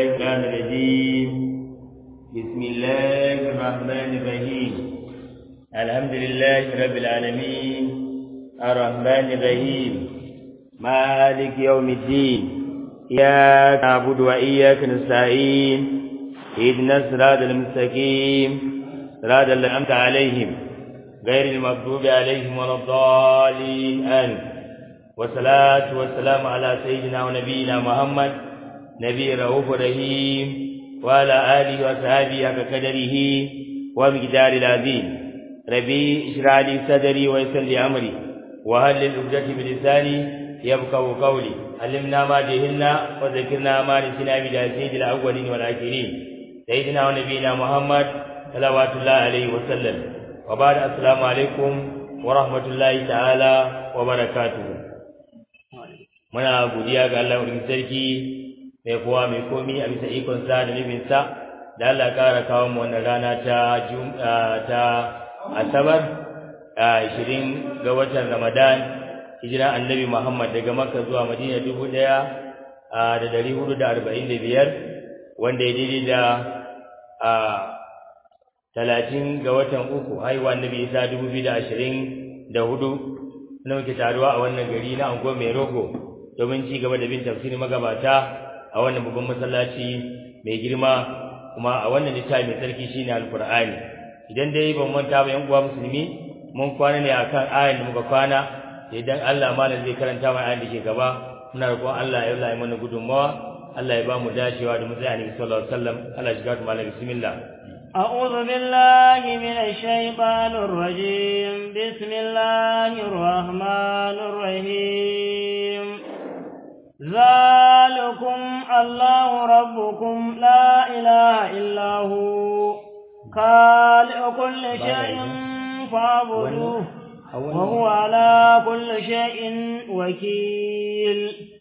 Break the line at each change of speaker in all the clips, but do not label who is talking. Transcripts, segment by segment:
الشيطان الرجيم بسم الله الرحمن الرحيم الحمد لله رب العالمين الرحمن الرحيم مالك يوم الدين إياك نعبد وإياك نستعين اهدنا الصراط المستقيم صراط الذين أنعمت عليهم غير المغضوب عليهم ولا الضالين آمين والصلاة والسلام على سيدنا ونبينا محمد نبي رؤوف رحيم وعلى آله وصحبه حق قدره ومقدار العظيم ربي اشرح لي صدري ويسر لي أمري وهل العقدة بلساني يبقوا قولي علمنا ما جهلنا وذكرنا ما نسينا بلا سيد الأولين والآخرين سيدنا ونبينا محمد صلوات الله عليه وسلم وبعد السلام عليكم ورحمة الله تعالى وبركاته muna godiya ga Allah wurin sarki mai kowa mai komi a bisa ikon sa da nufin sa da Allah ƙara kawo mu wannan rana ta ta Asabar a 20 ga watan Ramadan hijira Annabi Muhammad daga Makka zuwa Madina 1445 wanda ya daidai da a 30 ga watan uku haihuwa Annabi Isa 2024 na muke taruwa a wannan gari na Ango Mai Rogo domin ci gaba da bin tafsirin magabata a wannan babban masallaci mai girma kuma a wannan littafi mai sarki shine alqur'ani idan dai ban manta ba yan uwa musulmi mun kwana ne akan ayan da muka kwana idan Allah malam zai karanta mana ayan da ke gaba muna roƙon Allah ya yi mana gudunmawa Allah ya ba mu dacewa da mutane annabi sallallahu alaihi wasallam Allah ya shiga malam bismillah
أعوذ بالله من الشيطان الرجيم بسم الله الرحمن الرحيم ذلكم الله ربكم لا إله إلا هو خالق كل شيء فاعبدوه وهو على كل شيء وكيل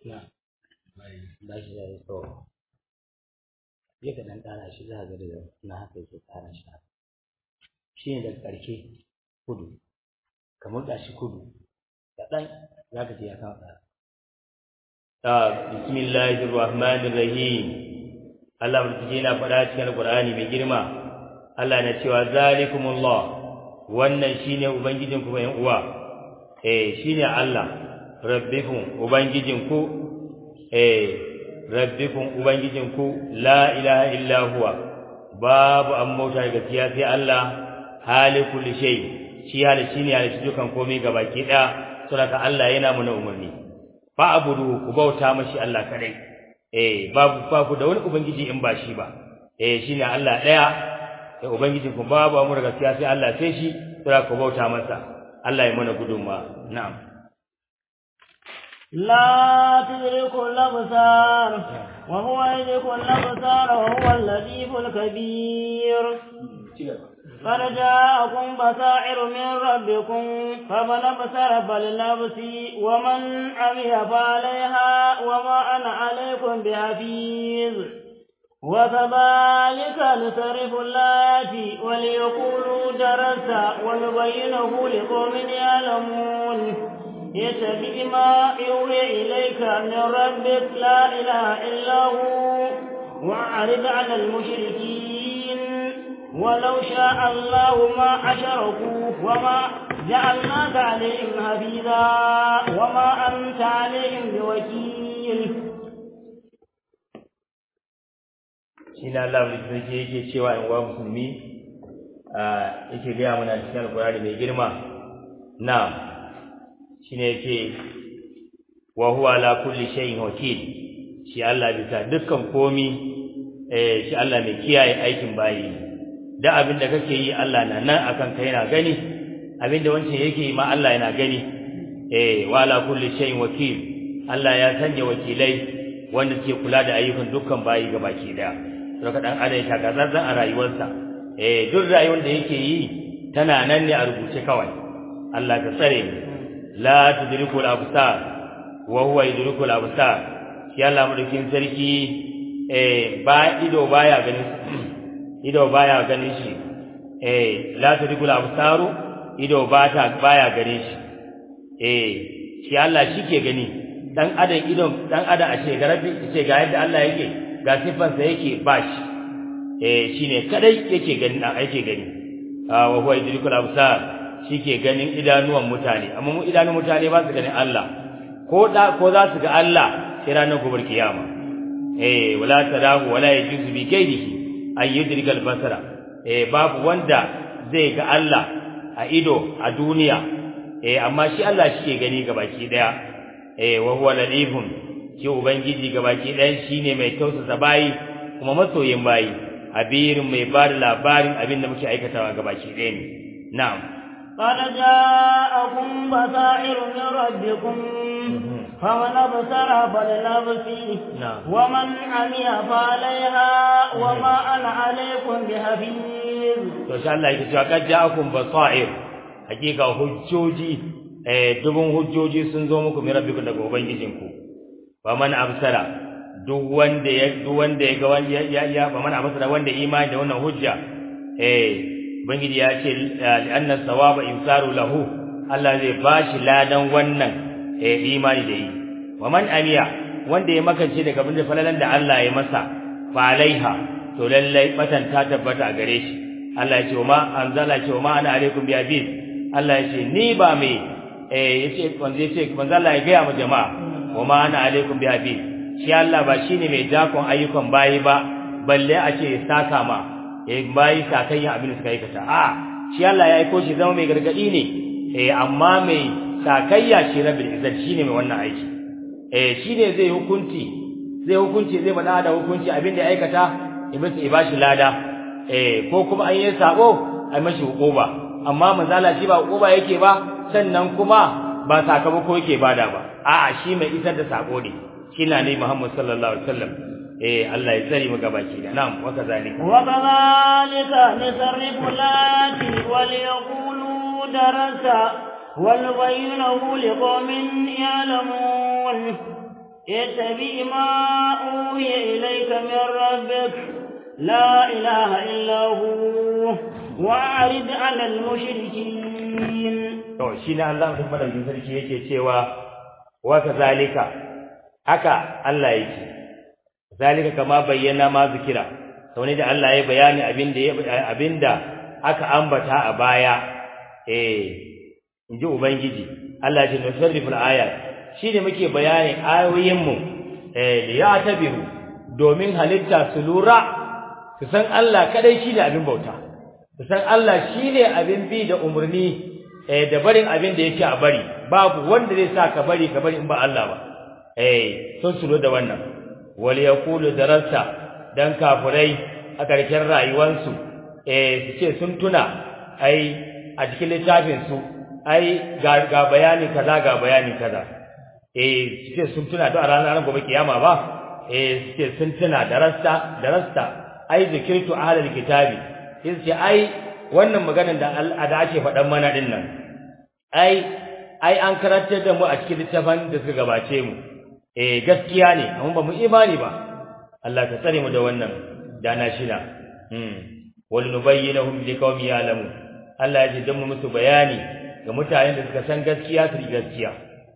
ya ka dan ƙara shi za ga daga na haka yake ƙara shi shi ne daga ƙarshe kudu kamar gashi kudu kaɗan za ka ce ya kawo ƙara bismillahir rahmanir rahim Allah mutuje na faɗa cikin Alƙur'ani mai girma Allah na cewa zalikumullah wannan shine ubangijin ku mai uwa eh shine Allah rabbikum ubangijin ku eh rabbikum ubangijin ku la ilaha illa huwa babu an mota gaskiya sai Allah halikul shay shi hali shine hali dukan komai gabaki ɗaya saboda Allah yana muna umarni fa abudu ku bauta mashi Allah kadai eh babu babu da wani ubangiji in ba shi ba eh shine Allah daya eh ubangiji ku babu amur gaskiya sai Allah sai shi kira ku bauta masa Allah ya mana gudunma na'am
لا تدرك الأبصار وهو يدرك الأبصار وهو اللطيف الخبير قد جاءكم بصائر من ربكم فمن أبصر فلنفسي ومن عمي فعليها وما أنا عليكم بحفيظ وكذلك نصرف الآيات وليقولوا درست ونبينه لقوم يعلمون يتبع ما يوحي إليك من ربك لا إله إلا هو وأعرض عن المشركين ولو شاء الله ما أشركوا وما جعلناك عليهم حفيظا وما أنت عليهم بوكيل
shine Allah mai sarki yake cewa in wa musulmi yake gaya mana cikin alkurani mai girma na'am shine yake wa huwa ala kulli shay'in wakil shi Allah bisa dukkan komi eh shi Allah mai kiyaye aikin bayi da abin da kake yi Allah na nan akan kai yana gani abin da wancan yake yi ma Allah yana gani eh wa ala kulli shay'in wakil Allah ya sanya wakilai wanda suke kula da ayyukan dukkan bayi gabaki daya saboda dan adam ya taka zanzan a rayuwarsa eh duk rayuwar da yake yi tana nan ne a rubuce kawai Allah ka tsare ni la tudriku al-absar wa huwa yudriku al-absar shi Allah madaukin sarki eh ba ido baya ganin ido baya ganin shi eh la tudriku al-absaru ido bata baya ganin shi eh shi Allah shi ke gani dan adam idon dan adam a ce garabi ce ga yadda Allah yake ga sifansa yake bashi eh shine kadai yake gani dan yake gani wa huwa yudrikul absar shike ganin idanuwan mutane amma mu idanun mutane ba su ganin Allah ko da ko za su ga Allah sai ranar gobar kiyama eh wala tarahu wala yajuzu bi kaydihi ay yudrikal basara eh babu wanda zai ga Allah a ido a duniya eh amma shi Allah shike gani gabaki daya eh wa huwa ladifun shi ubangiji gabaki ɗayan shine mai tausasa bayi kuma masoyin bayi abirin mai ba da labarin abin da muke aikatawa gabaki ɗaya ne na'am
قد جاءكم بصائر من ربكم فمن أبصر فلنفسه
نعم.
ومن عمي فعليها وما أنا عليكم بحفيظ
to sha Allah yake cewa kad ja'akum basair hakika hujjoji eh dubun hujjoji sun zo muku min rabbikum daga ubangijinku faman absara duk wanda ya duk wanda ya ga wanda ya ya faman absara wanda imani da wannan hujja eh ubangiji ya ce anna sawaba insaru lahu Allah zai bashi ladan wannan eh imani da yi waman amiya wanda ya makance daga abin da falalan da Allah ya masa fa alaiha to lallai batan ta tabbata a gare shi Allah ya ce wa ma anzala ce wa ma ana alaikum bi aziz Allah ya ce ni ba me eh yace wanda yace manzo Allah ya ga mu jama'a wa ma ana alaikum bi aziz shi Allah ba shine mai dakon ayyukan bayi ba balle a ce saka ma eh bayi sakayya abin da suka aikata a shi Allah ya aiko shi zama mai gargadi ne eh amma mai sakayya shi rabbil izzat shine mai wannan aiki eh shine zai hukunci zai hukunci zai bada da hukunci abin da ya aikata iblis ya bashi lada eh ko kuma an yi sabo ai mashi hukuba amma manzala shi ba hukuba yake ba sannan kuma ba sakamako yake bada ba a'a shi mai isar da sako ne shi na ne Muhammad sallallahu alaihi wasallam eh Allah ya tsare mu gabaki da na'am wa kazalika
وكذلك نصرف الآيات وليقولوا درس ونبينه لقوم يعلمون اتبع ما أوحي إليك من ربك لا إله إلا هو وأعرض على المشركين
to shi ne Allah duk madaukin sarki yake cewa wa kazalika haka Allah yake zalika kama bayyana ma zikira sau ne da Allah ya bayani abinda ya abinda aka ambata a baya eh inji ubangiji Allah ya ce nusarriful ayat shine muke bayani ayoyin mu eh da ya tabiru domin halitta su lura su san Allah kadai shine abin bauta su san Allah shine abin bi da umurni eh da barin abin da yake a bari babu wanda zai sa ka bari ka bari in ba Allah ba eh sun su da wannan wal yaqulu darasta dan kafurai a karkin rayuwarsu eh su ce sun tuna ai a cikin littafin su ai ga, ga bayani kaza ga bayani kaza eh su ce sun tuna da ranar gobe kiyama ba eh su ce sun tuna darasta darasta ai zikirtu ahlul kitabi sai su ce ai wannan maganar da da ake faɗan mana din nan ai ai an karantar da mu a cikin littafin da suka gabace mu eh gaskiya ne amma ba mu imani ba Allah ka tsare mu da wannan dana shida hmm wal nubayyinahum liqaumin ya'lamun Allah ya ji dan mu musu bayani ga mutanen da suka san gaskiya su gaskiya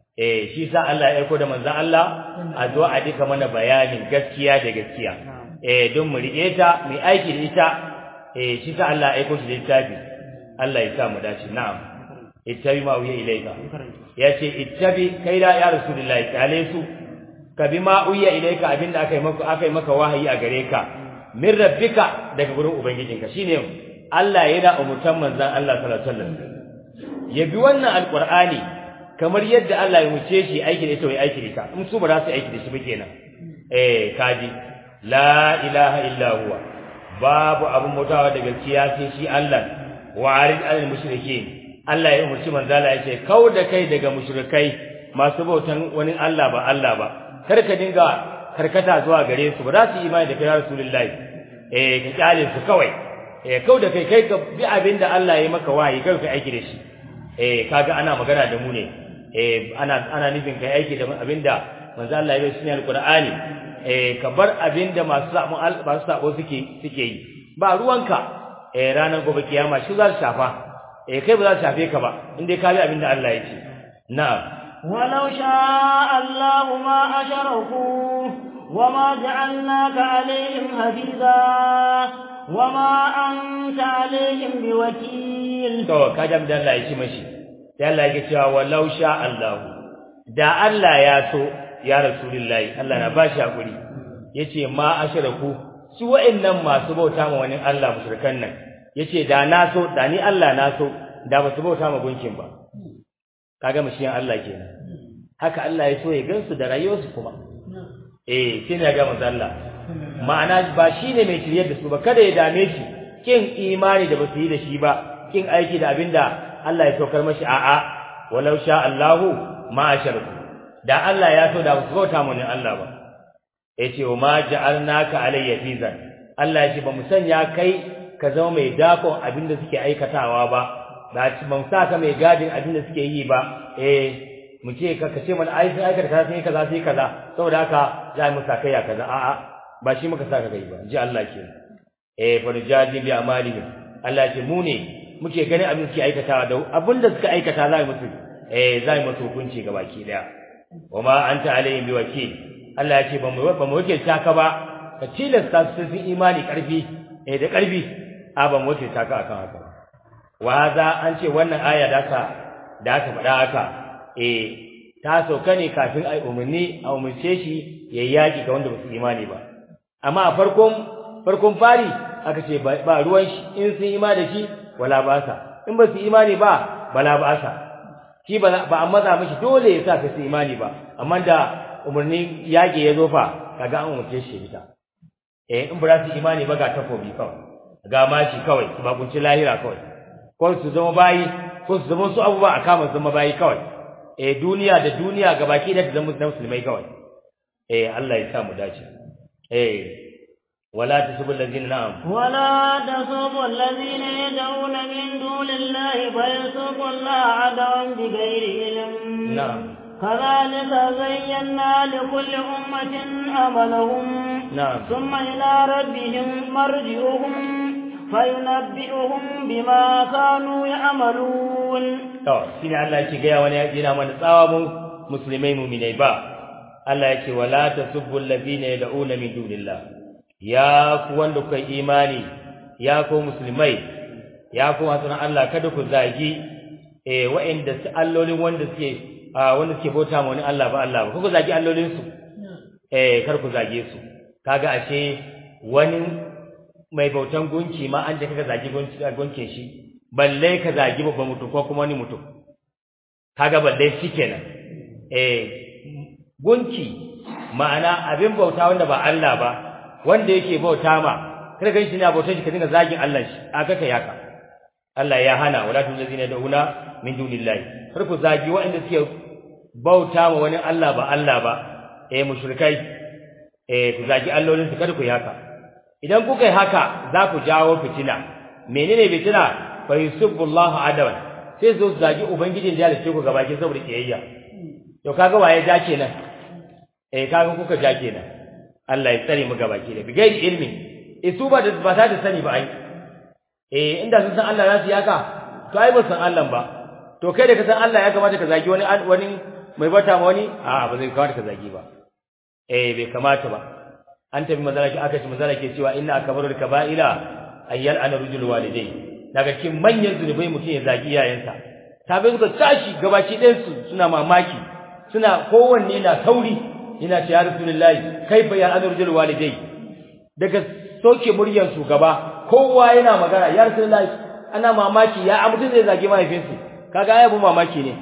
eh shi sa Allah ya aiko da manzon Allah a zo a dika mana bayanin gaskiya da gaskiya eh don mu rike ta mu aiki da ita eh shi sa Allah ya aiko shi da littafi Allah ya sa mu dace na'am ittabi ma uya ilayka yace ittabi kai da ya rasulullahi kale su ka bi ma uya ilayka abinda aka yi maka aka yi maka wahayi a gare ka min rabbika daga gurin ubangijinka shine Allah yana umurtan manzon Allah sallallahu alaihi wasallam ya bi wannan alqur'ani kamar yadda Allah ya wuce shi aiki da ita wai aiki da ita in su ba za su aiki da shi ba kenan eh kaji la ilaha illa huwa babu abun mutawa da gaskiya sai shi Allah wa arid al mushrikeen Allah ya umurci manzala ya ce kau da kai daga mushrikai masu bautan wani Allah ba Allah ba kar ka dinga karkata zuwa gare su ba za su imani da kai rasulullahi eh ka kyale su kawai eh kau da kai kai ka bi abin da Allah ya maka wahayi kai ka aiki da shi eh kaga ana magana da mu ne eh ana ana nufin kai aiki da abin da manzo Allah ya yi sunan alqur'ani eh ka bar abin da masu sabo masu sabo suke suke yi ba ruwanka eh ranar gobe kiyama shi za su shafa eh kai ba za su shafe ka ba inda ka bi abin da Allah ya ce na'am
ولو شاء الله ما أشركوا وما جعلناك عليهم حفيظا وما أنت عليهم بوكيل
to kaje da Allah ya ci mashi sai Allah ya cewa walau sha Allah da Allah ya so ya rasulullahi Allah na bashi hakuri yace ma ashraku su wa'annan masu bauta ma wani Allah mushrikan nan yace da na so da ni Allah na so da ba su bauta ma gunkin ba kaga mashiyan Allah kenan haka Allah ya so ya gansu da rayuwarsu kuma eh sai ne ga manzo Allah ma'ana ba shine mai shiryar da su ba kada ya dame shi kin imani da basu yi da shi ba kin aiki da abinda Allah ya saukar mashi a'a walau sha Allahu ma asharku da Allah ya so da ba su bauta mu ne Allah ba yace wa ma ja'alnaka alayya fizan Allah ya ce ba mu sanya kai ka zama mai dakon abinda suke aikatawa ba ba ban sa ka mai gadin abinda suke yi ba eh mu ce ka kace mana ai sai aikata kaza sai kaza sai kaza saboda haka za mu sa kai ya kaza a'a ba shi muka sa ka kai ba ji Allah ke eh fa nujadi bi amalihim Allah ya ce mu ne muke ganin abin suke aikatawa da abinda suka aikata za mu musu eh za mu musu hukunci ga baki daya wama anta alaihim bi wakil Allah ya ce ba mu ba mu wakilta ka ba ka tilasta su sun imani karfi eh da karfi a ba mu wakilta ka akan haka wa za an ce wannan aya da ka da aka faɗa haka eh ta sauka ne kafin ai umarni a umarce shi ya yaki ga wanda ba su imani ba amma a farkon farkon fari aka ce ba ruwan shi in sun imani da shi wala ba sa in ba su imani ba bala ba sa shi ba ba an maza mishi dole ya sa ka su imani ba amma da umarnin yaki ya zo fa kaga an umarce shi fita eh in ba su imani ba ga takobi kawai ga mashi kawai su bakunci lahira kawai ko su zama bayi ko su zama su abubuwa a kama zama bayi kawai eh duniya da duniya gabaki da zama musulmai kawai eh Allah ya sa mu dace eh ولا تسبوا الذين نعم
ولا تسبوا الذين يدعون من دون الله فيسبوا الله عدوا بغير علم
نعم
كذلك زينا لكل أمة عملهم
نعم
ثم إلى ربهم مرجعهم فينبئهم بما كانوا يعملون
to shine Allah yake ga wani yana mana tsawa mu musulmai mu'minai ba Allah yake wala tasubbu alladhina yad'una min dunillah ya ku wanda kuka imani ya ku musulmai ya ku hasan Allah kada ku zagi eh wa'inda su allolin wanda suke wanda suke bauta ma wani Allah ba Allah ba ku zagi allolin su eh kar ku zage su kaga ashe wani mai bautan gunki ma an je kaga zagi gunkin shi balle ka zagi babban mutum ko kuma wani mutum kaga balle shikenan eh gunki ma'ana abin bauta wanda ba Allah ba wanda yake bauta ma kada gan shi ne bautar shi ka dinga zagin Allah shi aka kai haka Allah ya hana wala tulazina da'una min dunillahi kar ku zagi waɗanda suke bauta ma wani Allah ba Allah ba eh mushrikai eh ku zagi allolin su kada ku yi haka idan kuka yi haka za ku jawo fitina menene fitina fa yusubbullahu adawan sai zo zagi ubangijin da ya halice ku gabaki saboda kiyayya to kaga waye ja kenan eh kaga kuka ja kenan Allah ya tsare mu gabaki da bigai ilmi eh su ba da ba ta da sani ba ai eh inda sun san Allah za su yaka to ai ba san Allah ba to kai da ka san Allah ya kamata ka zagi wani wani mai bata ma wani a ba zai kamata ka zagi ba eh bai kamata ba an tafi mazalaki aka ci mazalaki cewa inna akbarul kaba'ira ayyal ana rujul walidai daga cikin manyan zunubai mutum ya zagi iyayensa tabai suka tashi gabaki ɗayan su suna mamaki suna kowanne na sauri yana ce ya rasulullahi kaifa ya ana rujul walidai daga soke muryar su gaba kowa yana magana ya rasulullahi ana mamaki ya mutum zai zagi mahaifinsu kaga ai abu mamaki ne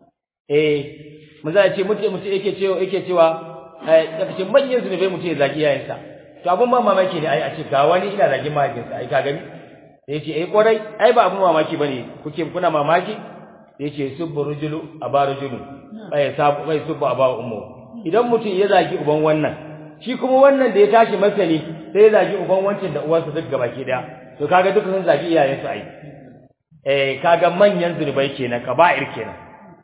eh mun za ce mutum mutum yake cewa yake cewa daga cikin manyan zunubai mutum ya zagi iyayensa to abun ba mamaki ne ai a ce ga wani ina zagi mahaifinsa ai ka gani sai ce eh kwarai ai ba abun mamaki bane kuke kuna mamaki sai ce subbu rujulu aba rujulu bai sabu bai subbu aba ummu idan mutum ya zagi uban wannan shi kuma wannan da ya tashi masani sai ya zagi uban wancan da uwarsa duk gabaki daya to kaga duka sun zagi iyayensu ai eh kaga manyan zunubai kenan kaba'ir kenan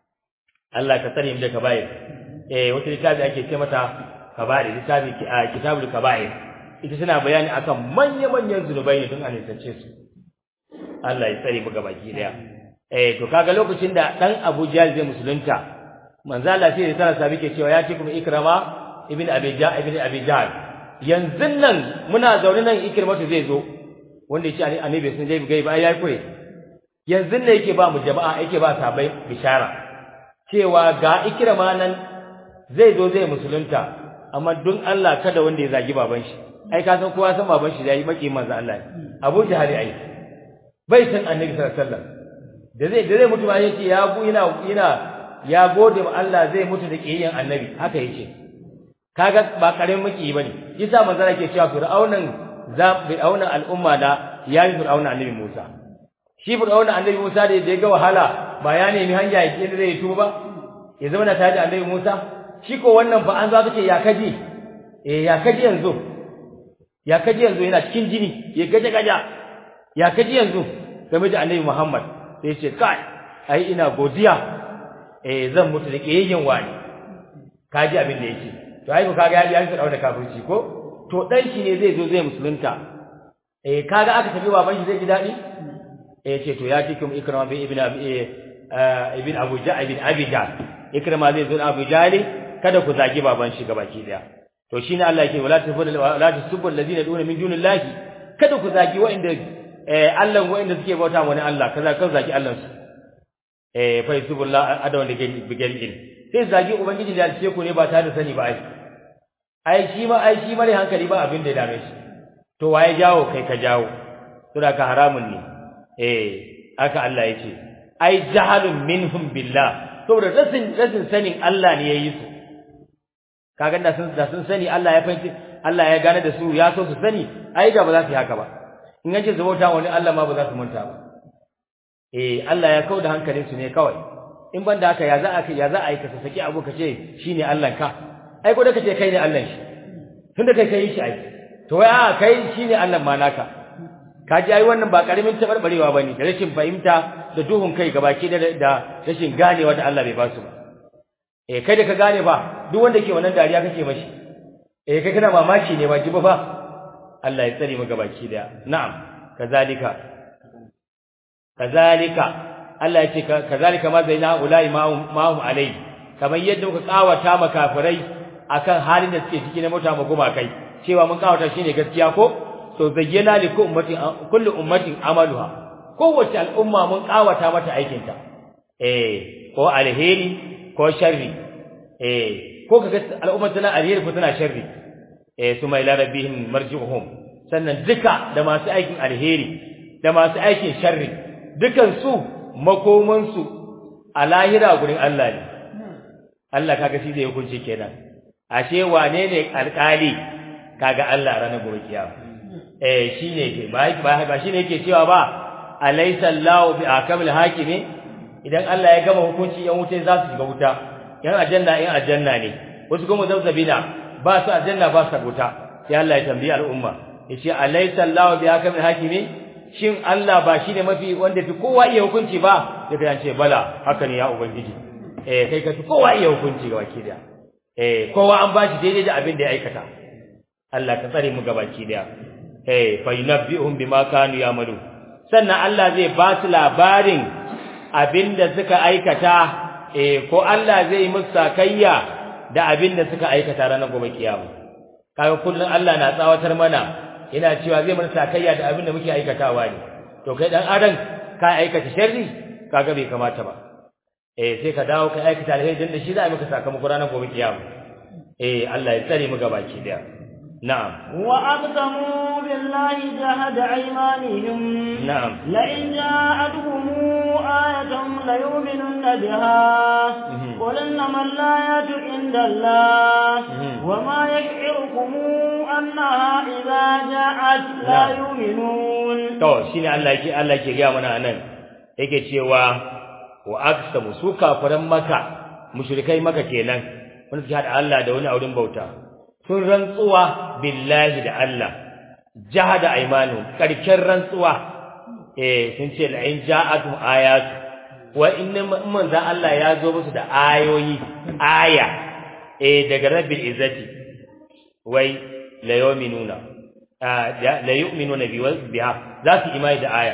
Allah ka tsare mu da kaba'ir eh wata littafi ake ce mata kaba'ir littafi kitabul kaba'ir ita tana bayani akan manya-manyan zunubai ne don a nisance su Allah ya tsare mu gabaki daya eh to kaga lokacin da dan Abu Jahl zai musulunta manzo Allah sai ya tsara sabi ke cewa ya ce kuma ikrama ibn abija ibn abijal yanzu nan muna zaune nan ikirmatu zai zo wanda ya ce annabi sun je gai ba yayi kure yanzu ne yake ba mu jama'a yake ba sabai bishara cewa ga ikirma nan zai zo zai musulunta amma don Allah kada wanda ya zagi baban shi ai ka san kowa san baban shi yayi maki manzo Allah Abu Jahal ai bai san annabi sallallahu alaihi wasallam da zai da zai mutu ba yace ya bu ina ina ya gode ma Allah zai mutu da kiyayen annabi haka yace kaga ba karamin maki bane yasa manzo yake cewa fir'aunan za fir'aunan al'umma da yayi fir'aunan annabi Musa shi fir'aunan annabi Musa da ya ga wahala ba ya nemi hanya ya kira zai tuba ya zama na tare da annabi Musa shi ko wannan fa an za ka ce ya kaji eh ya kaji yanzu ya kaji yanzu yana cikin jini ya gaje gaja ya kaji yanzu game da annabi Muhammad sai ce kai ai ina godiya eh zan mutu da kiyayen wani kaji abin da yake to ai ko kaga ya yi da kafirci ko to dan shi ne zai zo zai musulunta eh kaga aka tafi baban shi zai ji dadi eh ce to ya ce kuma ikrama bin ibn abi ibn abu ja ibn abi ja ikrama zai zo abu jali kada ku zagi baban shi gabaki daya to shine Allah yake wala tafudul wala tasubul ladina duna min dunillahi kada ku zagi wa'inda eh Allah wa'inda suke bauta wani Allah kaza kan zagi Allah su eh fa yusubullah adawan da bigel il sai zagi ubangiji da ce ku ne ba tare da sani ba ai ai shi ma ai shi mare hankali ba abin da ya dame shi to waye jawo kai ka jawo to da ka haramun ne eh haka Allah yake ai jahalun minhum billah saboda rasin rasin sanin Allah ne yayi su kaga da sun da sun sani Allah ya fahimci Allah ya gane da su ya so su sani ai da ba za su yi haka ba in yace su bauta wani Allah ma ba za su manta ba eh Allah ya kauda hankalin su ne kawai in banda haka ya za a ya za a yi ka saki abu ka ce shine Allah ka ai ko da kace kai ne Allah shi tunda kai kai shi ai to wai a kai shine Allah ma naka kaji ai wannan ba karamin tabarbarewa bane da rashin fahimta da duhun kai gabaki da da rashin ganewa da Allah bai ba su ba eh kai da ka gane ba duk wanda ke wannan dariya kake mashi eh kai kana mamaki ne ba ji ba Allah ya tsare mu gabaki daya na'am kazalika kazalika Allah ya ce kazalika ma zaina ulai ma'hum alai kamar yadda muka kawata makafirai akan halin da suke ciki na mota mu goma kai cewa mun kawata shine gaskiya ko to zayyana li ummatin kullu ummatin amaluha kowace al'umma mun kawata mata aikinta eh ko alheri ko sharri eh ko kaga al'umma tana alheri ko tana sharri eh suma ila rabbihim marji'uhum sannan duka da masu aikin alheri da masu aikin sharri dukan su makoman su a lahira gurin Allah ne Allah kaga shi zai hukunci kenan ashe wane ne alƙali kaga Allah ranar gobe kiyama eh shine ke ba ba shine yake cewa ba alaysa Allahu bi akamil hakimi idan Allah ya gama hukunci yan wuta za su shiga wuta yan aljanna yan aljanna ne wasu kuma zabzabina ba su aljanna ba su wuta sai Allah ya tambayi al'umma yace alaysa Allahu bi akamil hakimi shin Allah ba shine mafi wanda fi kowa iya hukunci ba sai kan ce bala haka ne ya ubangiji eh kai ka fi kowa iya hukunci ga baki da eh kowa an bashi daidai da abin da ya aikata Allah ka tsare mu gabaki daya eh fa yunabbi'uhum bima kanu ya'malu sannan Allah zai ba su labarin abinda suka aikata eh ko Allah zai musu sakayya da abinda suka aikata ranar gobe kiyama kaga kullun Allah na tsawatar mana yana cewa zai mana sakayya da abinda muke aikatawa ne to kai dan adam ka aikata sharri kaga bai kamata ba eh sai ka dawo ka aikata alheri dan da shi za a maka sakamako ranar gobe kiyama eh Allah ya tsare mu gabaki daya نعم
وأقسموا بالله جهد أيمانهم
نعم
لئن جاءتهم آية ليؤمنن بها قل إنما الآيات عند الله وما يشعركم أنها إذا جاءت لا يؤمنون
to shine Allah yake Allah yake ga mana anan yake cewa wa aqsamu su kafiran maka mushrikai maka kenan wanda suke hada Allah da wani auren bauta sun rantsuwa billahi da Allah jahada aymanu karken rantsuwa eh sun ce la in ja'atum ayat wa inna manzo Allah ya zo musu da ayoyi aya eh daga rabbil izzati wai la yu'minuna la yu'minuna biha za su imani da aya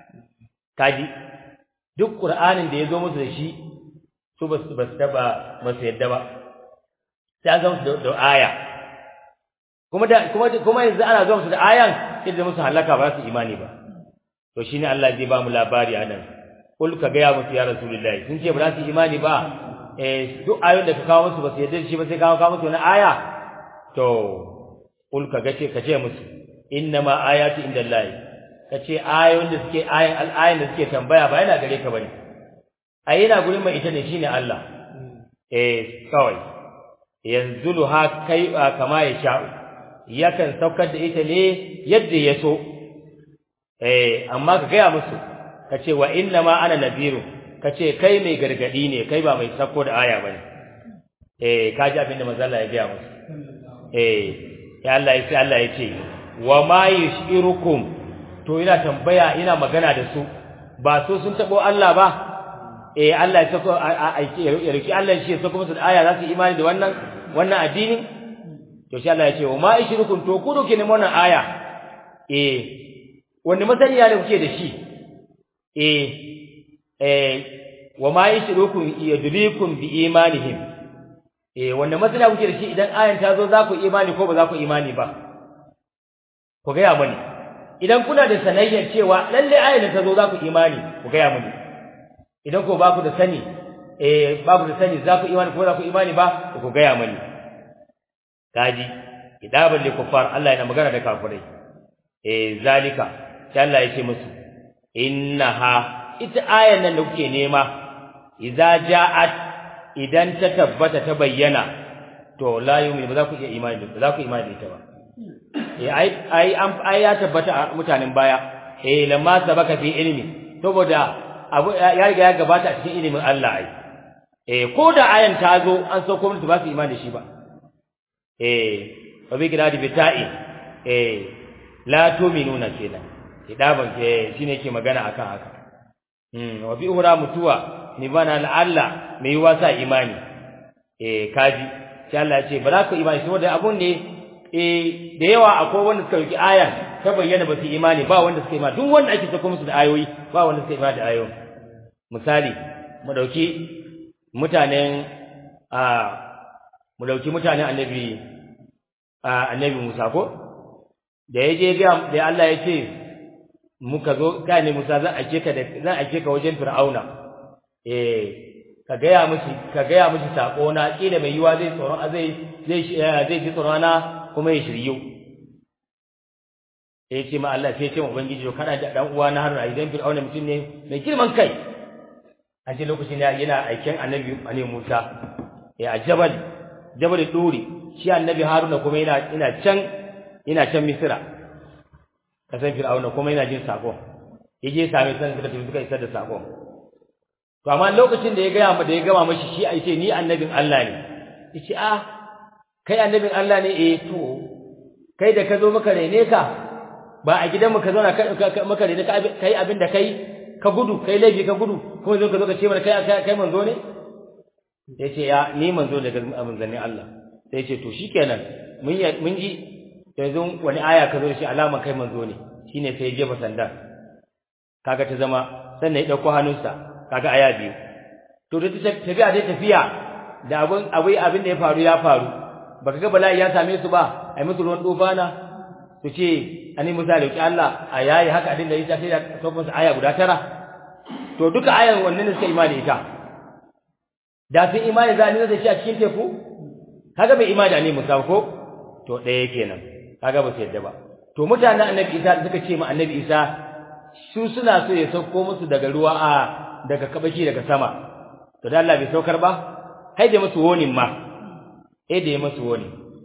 kaji duk qur'anin da ya zo musu da shi su ba su taba ba su yadda ba sai an zama da aya kuma da kuma kuma yanzu ana zuwa musu da ayan sai da musu halaka ba su imani ba to shine Allah zai ba mu labari anan kul ka ga ya musu ya rasulullahi sun ce ba za su imani ba eh duk ayoyin da ka kawo musu ba su yarda shi ba sai ka kawo musu wani aya to kul ka ga ce ka ce musu innama ayatu indallahi ka ce ayoyin da suke ayin al'ayin da suke tambaya ba yana gare ka bane ai yana gurin mai ita ne shine Allah eh kawai yanzuluha kai kama ya sha'u yakan saukar da ita ne yadda ya so eh amma ka gaya musu ka ce wa inna ma ana nabiru ka ce kai mai gargadi ne kai ba mai sako da aya bane eh ka ji abin da manzo Allah ya gaya musu eh ya Allah ya ce Allah ya ce wa ma yushirukum to ina tambaya ina magana da su ba so sun tabo Allah ba eh Allah ya sako aiki ya roki Allah shi ya sako musu da aya za su imani da wannan wannan addini to shi Allah ya ce wa ma ishrukum to ku doke ne wannan aya eh wanda masaniya da kuke da shi eh eh wa ma ishrukum yadrikum bi imanihim eh wanda masaniya kuke da shi idan ayan ta zo za ku imani ko ba za ku imani ba ku ga ya mani idan kuna da sanayyar cewa lalle ayan ta zo za ku imani ku ga ya mani idan ko ba ku da sani eh babu da sani za ku imani ko za ku imani ba ku ga ya mani kaji kitabul likufar Allah yana magana da kafirai eh zalika sai Allah ya ce musu innaha ita ayan nan da kuke nema idza ja'at idan ta tabbata ta bayyana to la yu'min ba za ku iya imani ba za ku imani da ita ba eh ai ai an ai ya tabbata a mutanen baya eh lamma sabaka fi ilmi saboda abu ya riga ya gabata a cikin ilimin Allah ai eh ko da ayan ta zo an sauko musu ba su imani da shi ba eh wa bi kiradi bita'i eh la tu'minuna kenan kidaban ke shine yake magana akan haka mm wa bi uhra mutuwa ni bana la'alla mai wasa imani eh kaji sai Allah ya ce ba za ku imani saboda abun ne eh da yawa akwai wanda suka yi aya ta bayyana ba su imani ba wanda suka imani duk wanda ake sako musu da ayoyi ba wanda suka imani da ayoyi misali mu dauki mutanen a mu dauki mutanen annabi annabi Musa ko da yaje ga da Allah ya ce muka zo kai ne Musa zan ake ka da zan ake ka wajen Fir'auna eh ka gaya mishi ka gaya mishi sako na kila mai yiwa zai tsoron zai zai zai ji tsoron na kuma ya shiryu eh ce ma Allah sai ce ma ubangiji to kana da dan uwa na Haruna idan Fir'auna mutum ne mai girman kai a ce lokacin yana aikin annabi annabi Musa ya jabal jabal duri shi annabi Haruna kuma yana ina can ina can Misra kasan Fir'auna kuma yana jin sako yaje same san suka tafi suka isar da sako to amma lokacin da ya ga mu da ya gama mashi shi ai ce ni annabin Allah ne yace ah kai annabin Allah ne eh to kai da ka zo maka rene ka ba a gidan mu ka zo na maka rene ka kai abin da kai ka gudu kai laifi ka gudu kuma zo ka zo ka ce mana kai kai manzo ne yace ya ni manzo daga manzannin Allah sai yace to shikenan mun mun ji yanzu wani aya ka zo da shi alama kai manzo ne shine sai ya jefa sanda kaga ta zama sannan ya dauko hannunsa kaga aya biyu to da tafiya dai tafiya da abun abai abin da ya faru ya faru baka ga bala'i ya same su ba ai musu ruwan dofana su ce ani musa lauki Allah a yayi haka din da ya sai da sauƙin su aya guda tara to duka ayan wannan ne suka imani ita da sun imani za ni da shi a cikin teku kaga bai imani da ni musa ko to ɗaya kenan kaga ba su yadda ba to mutanen annabi isa suka ce ma annabi isa su suna so ya sauko musu daga ruwa a daga kabaki daga sama to da Allah bai saukar ba hai da musu wonin ma eh da ya musu woni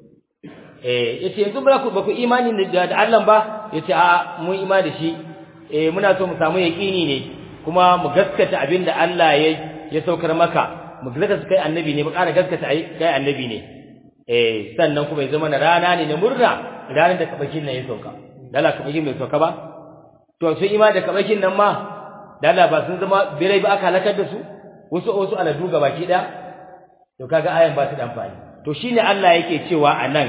eh yace yanzu ba ku ba ku imani da da Allah ba yace a mun imani da shi eh muna so mu samu yaqini ne kuma mu gaskata abinda Allah ya ya saukar maka mu gaskata kai annabi ne mu ƙara gaskata kai annabi ne eh sannan kuma ya zama na rana ne na murna ranar da kabakin nan ya sauka dala kabakin bai sauka ba to sun imani da kabakin nan ma dala ba sun zama birai ba aka halakar da su wasu wasu aladu ga baki daya to kaga ayan ba su da amfani to shine Allah yake cewa anan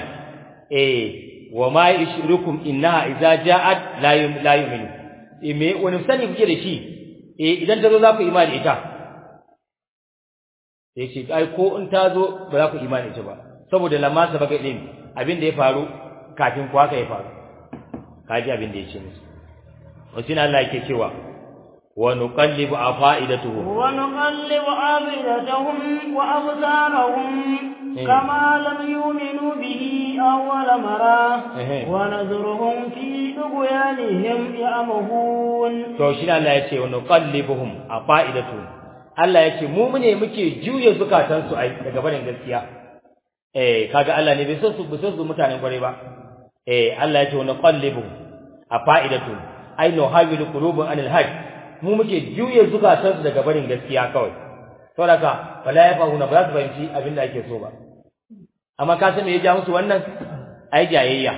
eh wa ma yushrikum innaha idza ja'at la yum la yu'minu eh me wani sani kuke da shi eh idan ta zo za ku imani ita sai ce ai ko in ta zo ba za ku imani ita ba saboda lamma sabaka din abin da ya faru kafin ku haka ya faru kaji abin da ya ce musu wasu Allah yake cewa wa nuqallibu afa'idatuhum
wa nuqallibu afidatuhum wa absarahum kama lam yu'minu bihi awwal mara wa nazruhum fi dughyanihim ya'mahun
to shi Allah ya ce wa nuqallibuhum afa'idatuhum Allah ya ce mu ne muke juya zukatansu ai daga barin gaskiya eh kaga Allah ne bai so su bai so su mutanen kware ba eh Allah ya ce wa nuqallibu afa'idatu ai no hawilu qulubun anil hajj mu muke juye zukatansu daga barin gaskiya kawai saboda wala ya fahuna ba za su fahimci abin da ake so ba amma ka san me ya ja musu wannan ai jayayya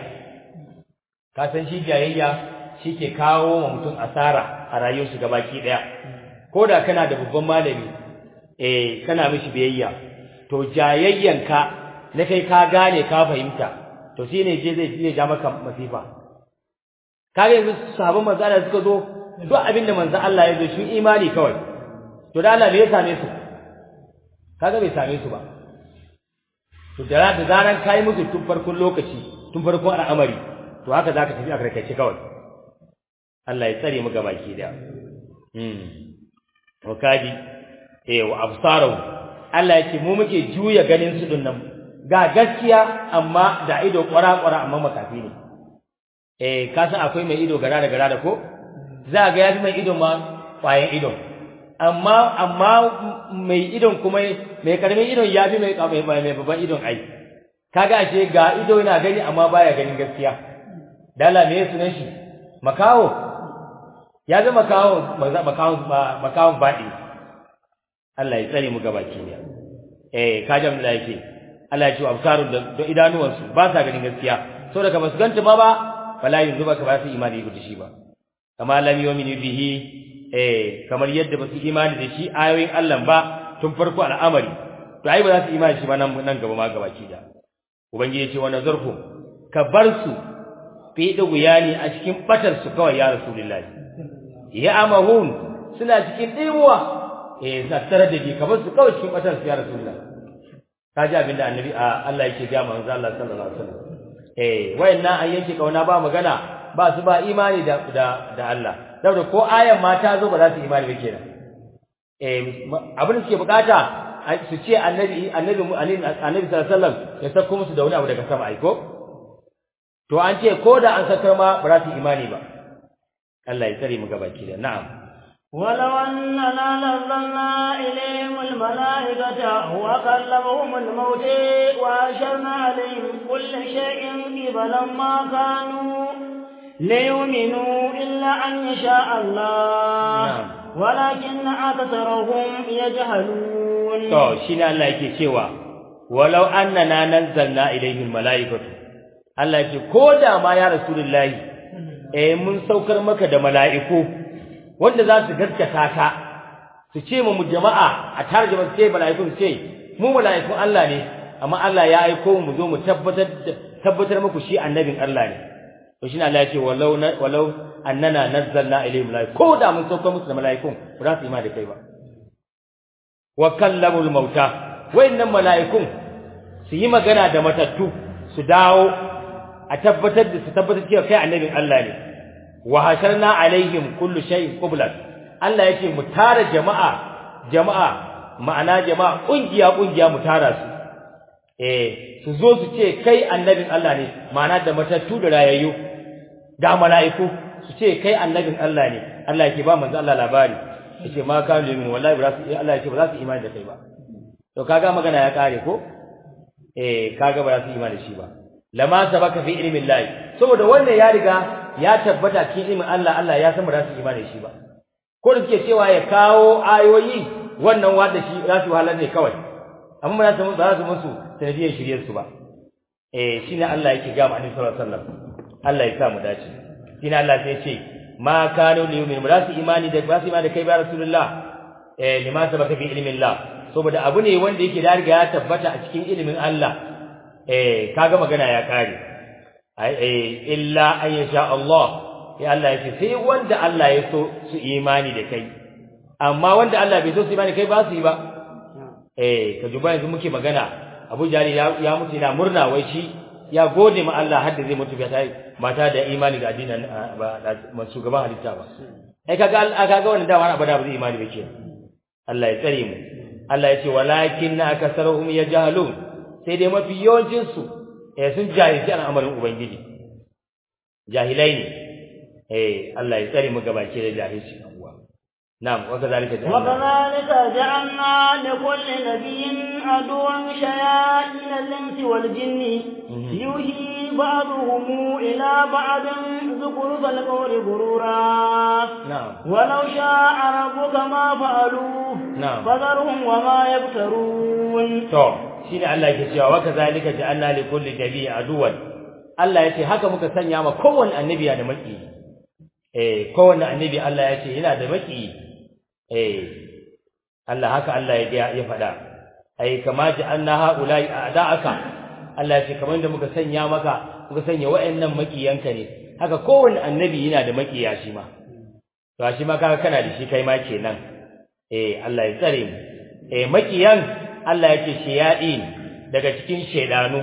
ka san shi jayayya shi ke kawo wa mutum asara a rayuwar shi gabaki daya ko da kana da babban malami eh kana mishi biyayya to jayayyanka na kai ka gane ka fahimta to shine je zai je ja maka masifa kaga yanzu sahabban manzo Allah suka zo duk abinda manzo Allah ya zo shi imani kawai to da Allah bai same su kaga bai same su ba to da da zaran kai musu tun farkon lokaci tun farkon al'amari to haka zaka tafi a karkace kawai Allah ya tsare mu gabaki da hmm wakadi eh wa absaru Allah yake mu muke juya ganin su din nan ga gaskiya amma da ido kwara-kwara amma makafi ne eh ka san akwai mai ido gara da gara da ko za ga yafi mai ido ma kwayan ido amma amma mai idon kuma mai karamin idon yafi mai mai mai babban idon ai kaga ashe ga ido yana gani amma baya ganin gaskiya dala me sunan shi makawo ya zama makawo makawo makawo baɗi Allah ya tsare mu gabaki ne eh kajam da yake Allah ya ce absarun da idanuwansu ba sa ganin gaskiya saboda ka basu ganta ma ba fala yanzu ba ka ba su imani da shi ba kama lam yu'minu bihi eh kamar yadda basu imani da shi ayoyin Allah ba tun farko al'amari to ai ba za su imani shi ba nan nan gaba ma gabaki da ubangiji ya ce wa nazarfu ka bar su fi duguyani a cikin batar su kawai ya rasulullahi ya amahun suna cikin dimuwa eh tattare da ji ka bar su kawai cikin batar su ya rasulullahi kaji abinda annabi Allah yake ga manzo Allah sallallahu alaihi wasallam eh wayannan an yanke kauna ba magana ba su ba imani da da da Allah saboda ko ayan ma ta zo ba za su imani ba kenan eh abin da suke bukata su ce annabi annabi annabi sallallahu alaihi wasallam ya sako musu da wani abu daga sama ai ko to an ce ko da an sakar ma ba za su imani ba Allah ya tsare mu gabaki da na'am
ولو أننا نزلنا إليهم الملائكة وكلمهم الموت وأشرنا عليهم كل شيء قبلا ما كانوا ليؤمنوا إلا أن يشاء الله
نعم.
ولكن أكثرهم يجهلون
to shine Allah yake cewa walau annana nazzalna ilayhi almalaikatu Allah yake koda ma ya rasulullahi eh mun saukar maka da mala'iku wanda za su gaskata ka su ce mu jama'a a tarjuma su ce mala'iku su ce mu mala'ikun Allah ne amma Allah ya aiko mu zo mu tabbatar tabbatar muku shi annabin Allah ne to shine Allah ya ce walau walau annana nazzalna ilayhi mala'iku koda mun saukar musu da mala'ikun ba za su yi ma da kai ba wa kallamul mauta wayannan mala'ikun su yi magana da matattu su dawo a tabbatar da su tabbatar cewa kai annabin Allah ne wa hasharna alaihim kullu shay'in qublan Allah yake mu tara jama'a jama'a ma'ana jama'a kungiya kungiya mu tara su eh su zo su ce kai annabin Allah ne ma'ana da matattu da rayayyu da mala'iku su ce kai annabin Allah ne Allah yake ba manzo Allah labari yace ma ka limin wallahi ba su Allah yace ba za su imani da kai ba to kaga magana ya kare ko eh kaga ba za su imani da shi ba lama sabaka fi ilmi Allah saboda wannan ya riga ya tabbata cikin ilmin Allah Allah ya san ba za su imani da shi ba ko da suke cewa ya kawo ayoyi wannan wanda shi za su wahalar ne kawai amma ba za su ba za su musu sanadiyar shiryar su ba eh shine Allah yake ga mu annabi sallallahu alaihi wasallam Allah ya sa mu dace shine Allah sai ya ce ma kanu liyumin ba su imani da ba su imani da kai ba rasulullah eh lima sabaka fi ilmin Allah saboda abu ne wanda yake da riga ya tabbata a cikin ilimin Allah eh kaga magana ya kare eh illa an yasha Allah ya Allah yake sai wanda Allah ya so su imani da kai amma wanda Allah bai so su imani kai ba su yi ba eh ka duba yanzu muke magana Abu Jahal ya, ya mutu yana murna wai shi ya gode ma Allah har da zai mutu ba tai mata da imani ga addinin ba shugaban halitta ba ai kaga kaga wannan dama abada ba zai imani ba ke Allah ya tsare mu Allah ya ce walakin akasaruhum yajhalun sai dai mafi yawancin su eh sun jahilci al'amarin ubangiji jahilai ne eh Allah ya tsare mu gabake da jahilci نعم وكذلك جعلنا
وكذلك جعلنا لكل نبي عدوا شياطين الانس والجن يوحي بعضهم الى بعض زخرف القول غرورا
نعم
ولو شاء ربك ما فعلوه
نعم
فذرهم وما يفترون
to shine Allah yake cewa wakazalika ja'alna li kulli nabiy aduwan Allah yace haka muka sanya ma kowanne annabi da maki eh kowanne annabi Allah yace yana da maki eh Allah haka Allah ya ya faɗa ai kama ja'alna haula'i a'da'aka Allah yace kamar da muka sanya maka muka sanya wa'annan makiyanka ne haka kowanne annabi yana da makiya shi ma to shi ma kaga kana da shi kai ma kenan eh Allah ya tsare mu eh makiyan Allah yake shayadin daga cikin shedanu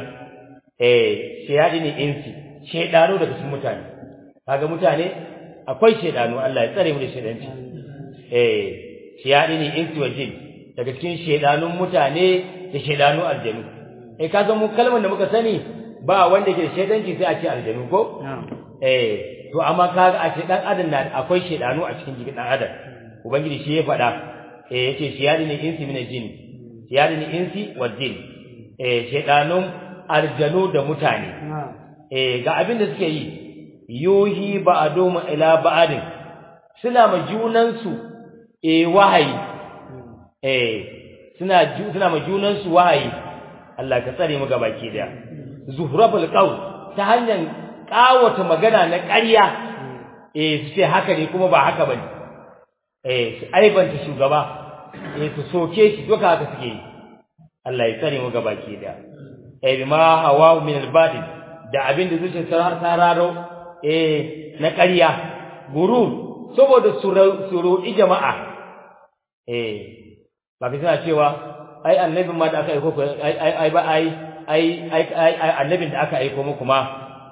eh shayadin insi shedanu daga cikin mutane kaga mutane akwai shedanu Allah ya tsare mu da shedanci eh shayadin insi wa jin daga cikin shedanun mutane da shedanu aljanu eh kaga mu kalmar da muka sani ba wanda ke da shedanci sai a ce aljanu ko eh to amma kaga a ce dan adam na akwai shedanu a cikin jikin dan adam ubangiji shi ya faɗa eh yace shayadin insi min jin shayadin insi wal jin eh shedanun aljanu da mutane eh ga abin da suke yi yuhi ba'dum ila ba'din suna ma junan su eh wahayi eh suna suna ma junan su wahayi Allah ka tsare mu gabaki daya zuhrabul qawl ta hanyar kawata magana na ƙarya eh su ce haka ne kuma ba haka bane eh su aibanta shugaba eh su soke shi duka haka suke yi Allah ya tsare mu gabaki daya eh bima hawa min al-batil da abin da zuciyar sararo eh na ƙarya gurur saboda suru jama'a eh ba ka tana cewa ai annabin ma da aka aiko ai ai ba ai ai ai annabin da aka aiko muku ma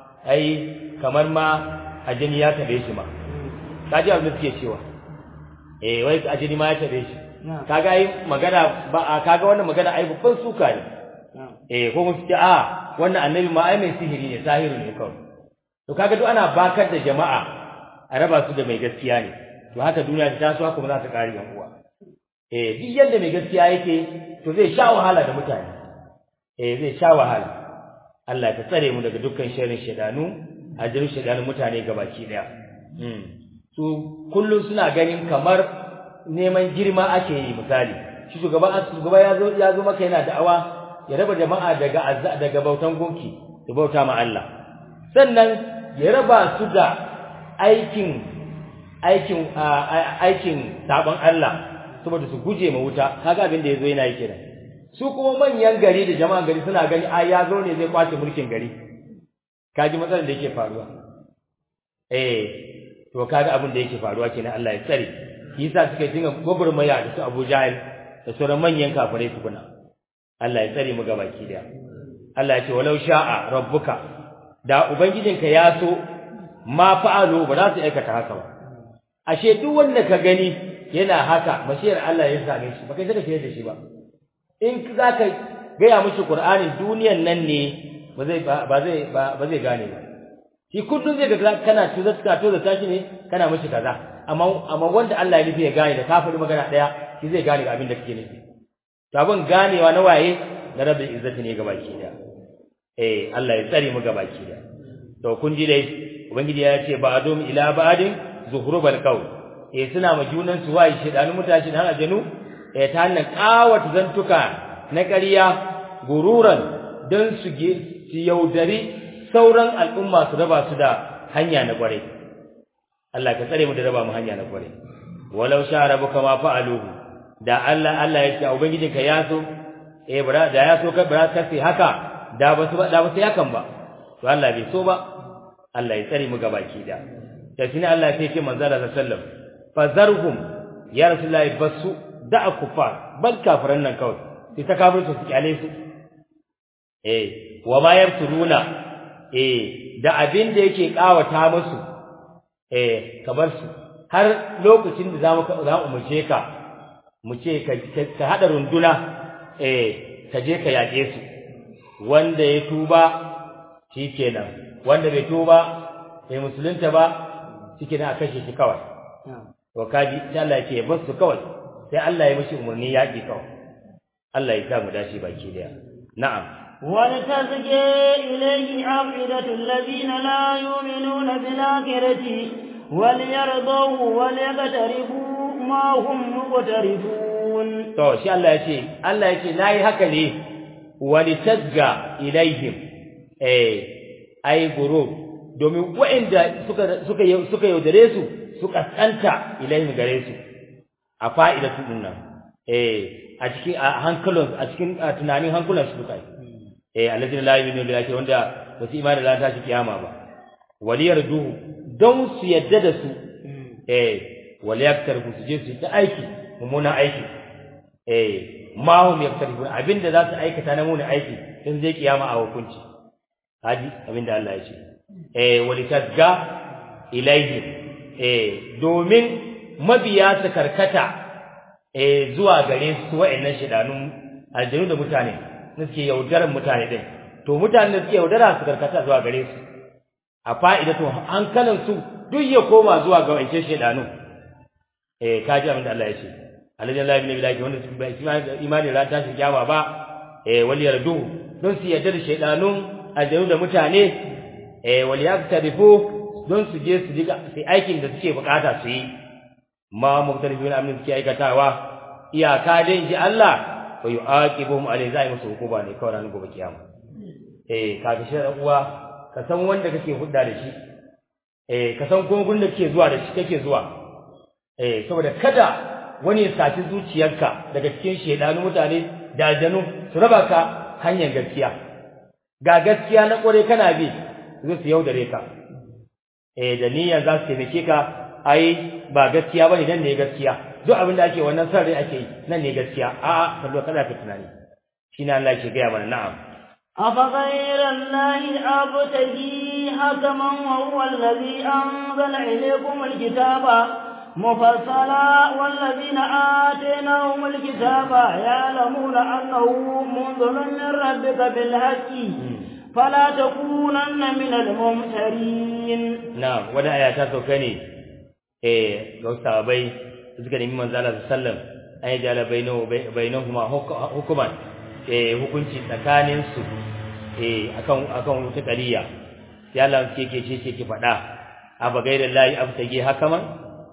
ai kamar ma ajini ya tabe shi ma kaji abin da suke cewa eh wai ajini ma ya tabe shi kaga ai magana ba kaga wannan magana ai babban suka ne eh ko mun ce a wannan annabi ma ai mai sihiri ne sahiru ne kawai to kaga duk ana bakar da jama'a a raba su da mai gaskiya ne to haka duniya ta taso haka ba za ta kare yan uwa eh duk yanda mai gaskiya yake to zai sha wahala da mutane eh zai sha wahala Allah ka tsare mu daga dukkan sharrin shedanu ajirin shedanun mutane gabaki daya mm su kullun suna ganin kamar neman girma ake yi misali shi shugaba shugaba ya zo ya zo maka yana da'awa ya raba jama'a daga daga bautan gunki da bauta ma Allah sannan ya raba su da aikin aikin aikin sabon Allah saboda su guje ma wuta kaga abin da yazo yana yi kenan su kuma manyan gari da jama'an gari suna gani ai ya zo ne zai kwace mulkin gari kaji matsalar da yake faruwa eh to kaga abin da yake faruwa kenan Allah ya tsare shi yasa suka dinga gogurmaya da su Abu Jahil da sauran manyan kafirai tukuna Allah ya tsare mu gabaki daya Allah ya ce walau sha'a rabbuka da ubangijinka ya so ma fa'alu ba za su aikata haka ba ashe duk wanda ka gani yana haka bashir Allah ya same shi ba kai saka da shi ba in zaka gaya mishi Qur'ani duniyan nan ne ba zai ba zai ba zai gane ba shi kullun zai ga kana tuza ka tuza tashi ne kana mishi kaza amma amma wanda Allah ya nufi ya gane da kafiri magana daya shi zai gane abin da kake nufi to abin ganewa na waye na rabbil izzati ne gabaki daya eh Allah ya tsare mu gabaki daya to kun ji dai ubangiji ya ce ba'dum ila ba'din zuhrubal qawl eh suna ma junan su waye shedanu mutashi dan ajanu eh ta hannun kawata zantuka na ƙarya gururan dan su ge su yaudari sauran al'umma su raba su da hanya na kware Allah ka tsare mu da raba mu hanya na kware walau sha rabbuka ma fa'aluhu da Allah Allah ya ce ubangijinka ya so eh bara da ya so ka bara ka sai haka da ba su da ba sai hakan ba to Allah bai so ba Allah ya tsare mu gabaki da da shine Allah ya ce manzo Allah sallallahu alaihi wasallam fazarhum ya rasulullahi basu da'a kufar bal kafiran nan kawai sai ta kafirta su kyale su eh wa ma yabturuna eh da abin da yake kawata musu eh ka bar su har lokacin da zamu za mu umurce ka mu ce ka ka hada runduna eh ka je ka yake su wanda ya tuba shikenan wanda bai tuba bai musulunta ba shikenan a kashe shi kawai to kaji sai Allah ya ce bar su kawai sai Allah ya mishi umarni yaki kawai Allah ya sa mu dace baki daya na'am
ولتزكي إليه عقيدة الذين لا يؤمنون بالآخرة وليرضوه وليقترفوا ما هم مقترفون
to shi Allah ya ce Allah ya ce nayi haka ne walitazga ilaihim eh ai guru domin waɗanda suka suka suka yaudare su suka tsanta ilaihim gare su a fa'idatu dinnan eh a cikin hankalin a cikin tunanin hankulan su duka eh alladina la yu'minu billahi wanda ba su imani da tashi kiyama ba waliyar duhu don su yadda da su eh waliyaktar su je su ta aiki mummunan aiki eh ma hum yaktarifun abinda za su aikata na mummunan aiki in zai kiyama a hukunci haji abinda Allah ya ce eh walitazga ilaihi eh domin mabiya su karkata eh zuwa gare su wa'annan shidanun aljanu da mutane suke yaudarar mutane din to mutanen da suke yaudara su karkata zuwa gare su a fa'idatu hankalin su duk ya koma zuwa ga wancan shedanu eh kaji abin da Allah ya ce alladhi la ilaha illa wanda su bai imani ran tashi kiyama ba eh wal yardu don su yadda da shedanun aljanu da mutane eh wal yaktarifu don su je su diga sai aikin da suke bukata su yi ma muktarifin amin suke aikatawa iyaka dai ji Allah wa yu'aqibuhum alai zai musu hukuma ne kawai ranar gobe kiyama eh kaga shi uwa ka san wanda kake hudda da shi eh ka san kuma gunda kake zuwa da shi kake zuwa eh saboda kada wani ya saci zuciyarka daga cikin shedanu mutane da aljanu su raba ka hanyar gaskiya ga gaskiya na kore kana bi zai su yaudare ka eh da niyyar za su taimake ka ai ba gaskiya bane dan ne gaskiya duk abin da ake wannan sarri ake yi nan ne gaskiya a'a kallo kada ka tunani shine Allah yake gaya mana na'am
أفغير الله أبتغي حكما وهو الذي أنزل إليكم الكتاب مفصلا والذين آتيناهم الكتاب يعلمون أنه منزل من ربك بالحق فلا تكونن من الممترين
نعم ولا آيات سوكني إيه لو صحابي suka nemi manzo Allah sallam ay jala bainahu bainahuma hukuman eh hukunci tsakanin su eh akan akan wata qaliya ya Allah ke ke ce ke fada aba gaira lahi abtage hakaman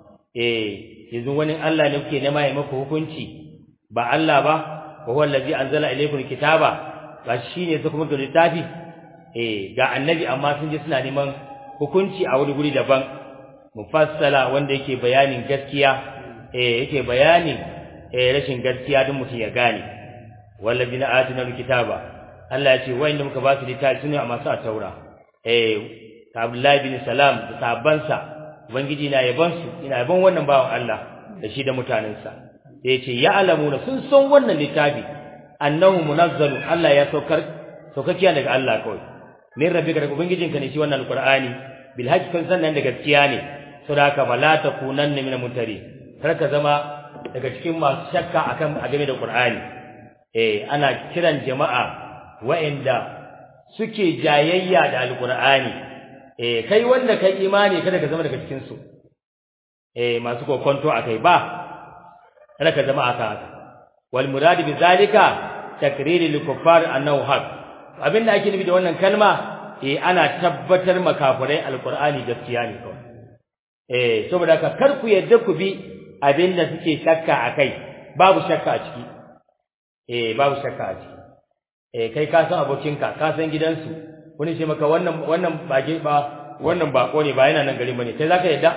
eh yanzu wani Allah ne kuke nema ya maka hukunci ba Allah ba wa huwa allazi anzala ilaykum kitaba ba shine su kuma da littafi eh ga annabi amma sun je suna neman hukunci a wani guri daban mufassala wanda yake bayanin gaskiya eh yake bayanin eh rashin gaskiya din mutum ya gane wallazina atina alkitaba Allah ya ce wayanda muka ba su littafi sune a masu taura eh Abdullahi bin Salam da sahabbansa ubangiji na yaban su ina yaban wannan bawan Allah da shi da mutanensa da yace ya alamuna sun san wannan littafi annahu munazzalu Allah ya saukar saukakiya daga Allah kawai min rabbika daga ubangijinka ne shi wannan alqur'ani bil hajj kan sannan da gaskiya ne saboda haka bala takunanna min mutari kar ka zama daga cikin masu shakka akan a game da Qur'ani eh ana kiran jama'a wa'anda suke jayayya da alqur'ani eh kai wanda kai imani kada ka zama daga cikin su eh masu kokonto akai ba kada ka zama aka wal murad bi zalika takrir lil kuffar annahu haq abinda ake nufi da wannan kalma eh ana tabbatar makafirai alqur'ani gaskiya ne kawai eh saboda haka kar ku yadda ku bi abin da suke shakka a kai babu shakka a ciki eh babu shakka a ciki eh kai ka san abokinka ka san gidansu wani ce maka wannan wannan bage ba wannan bako ne ba yana nan gari bane kai zaka yadda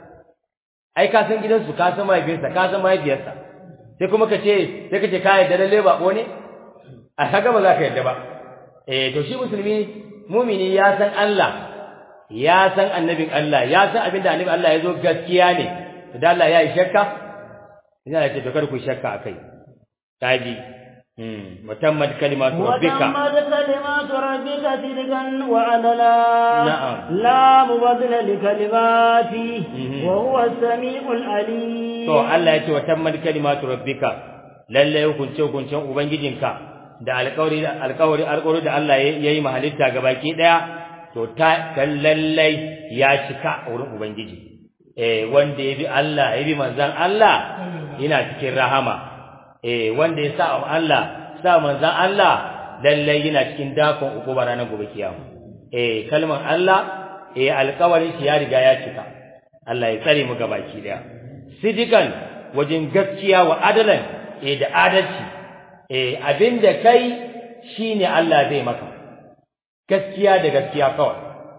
ai ka san gidansu ka san mahaifinsa ka san mahaifiyarsa sai kuma ka ce sai ka ce ka yadda lalle bako ne a kaga ba za ka yadda ba eh to shi musulmi mumini ya san Allah ya san annabin Allah ya san abin da annabin Allah ya zo gaskiya ne da Allah ya yi shakka ina da ce to kar ku shakka akai taji mm mutammat kalimatu rabbika
وتمت كلمات ربك صدقا وعدلا
نعم.
لا مبدل لكلماته
مهم.
وهو السميع العليم
to Allah ya ce wa tammat kalimatu rabbika lalle hukunce hukuncen ubangijinka da alƙawari da alƙawari alƙawari da Allah ya yi mahalitta gabaki daya to ta dan lalle ya cika a wurin ubangiji eh wanda ya bi Allah ya bi manzon Allah yana cikin rahama eh wanda ya sa wa Allah sa manzon Allah lalle yana cikin dakon ukuba ranar gobe kiyama eh kalmar Allah eh alƙawarin shi ya riga ya cika Allah ya tsare mu gabaki daya sidikan wajen gaskiya wa adalan eh da adalci eh abinda kai shine Allah zai maka gaskiya da gaskiya kawai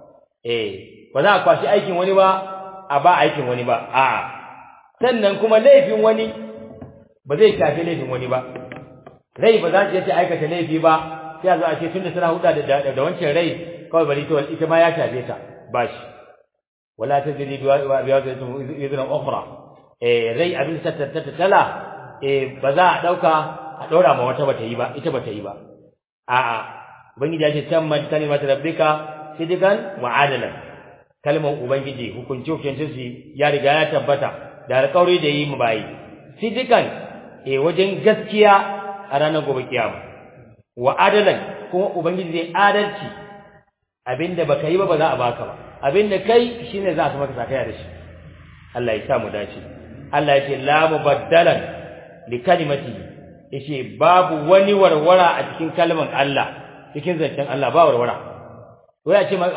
eh ba za a kwashi aikin wani ba a ba aikin wani ba a'a sannan kuma laifin wani ba zai shafi laifin wani ba rai ba za ta yace aikata laifi ba sai a zo a ce tunda suna huda da da wancan rai kawai bari to ita ma ya shafe ta ba shi wala tajri bi wa'izatun izran ukhra eh rai abin ta tala eh ba za a dauka a daura ma wata bata yi ba ita bata yi ba a'a ubangiji ya ce tammat kalimat rabbika sidikan wa adalan kalmar ubangiji hukunci hukuncin su ya riga ya tabbata da alƙawari da yi mu bayi sidikan eh wajen gaskiya a ranar gobe kiyama wa adalan kuma ubangiji zai adalci abinda baka yi ba ba za a baka ba abinda kai shine za a maka sakaya da shi Allah ya sa mu dace Allah ya ce la mubaddalan li kalimati yace babu wani warwara a cikin kalmar Allah cikin zancen Allah ba warwara wai a ce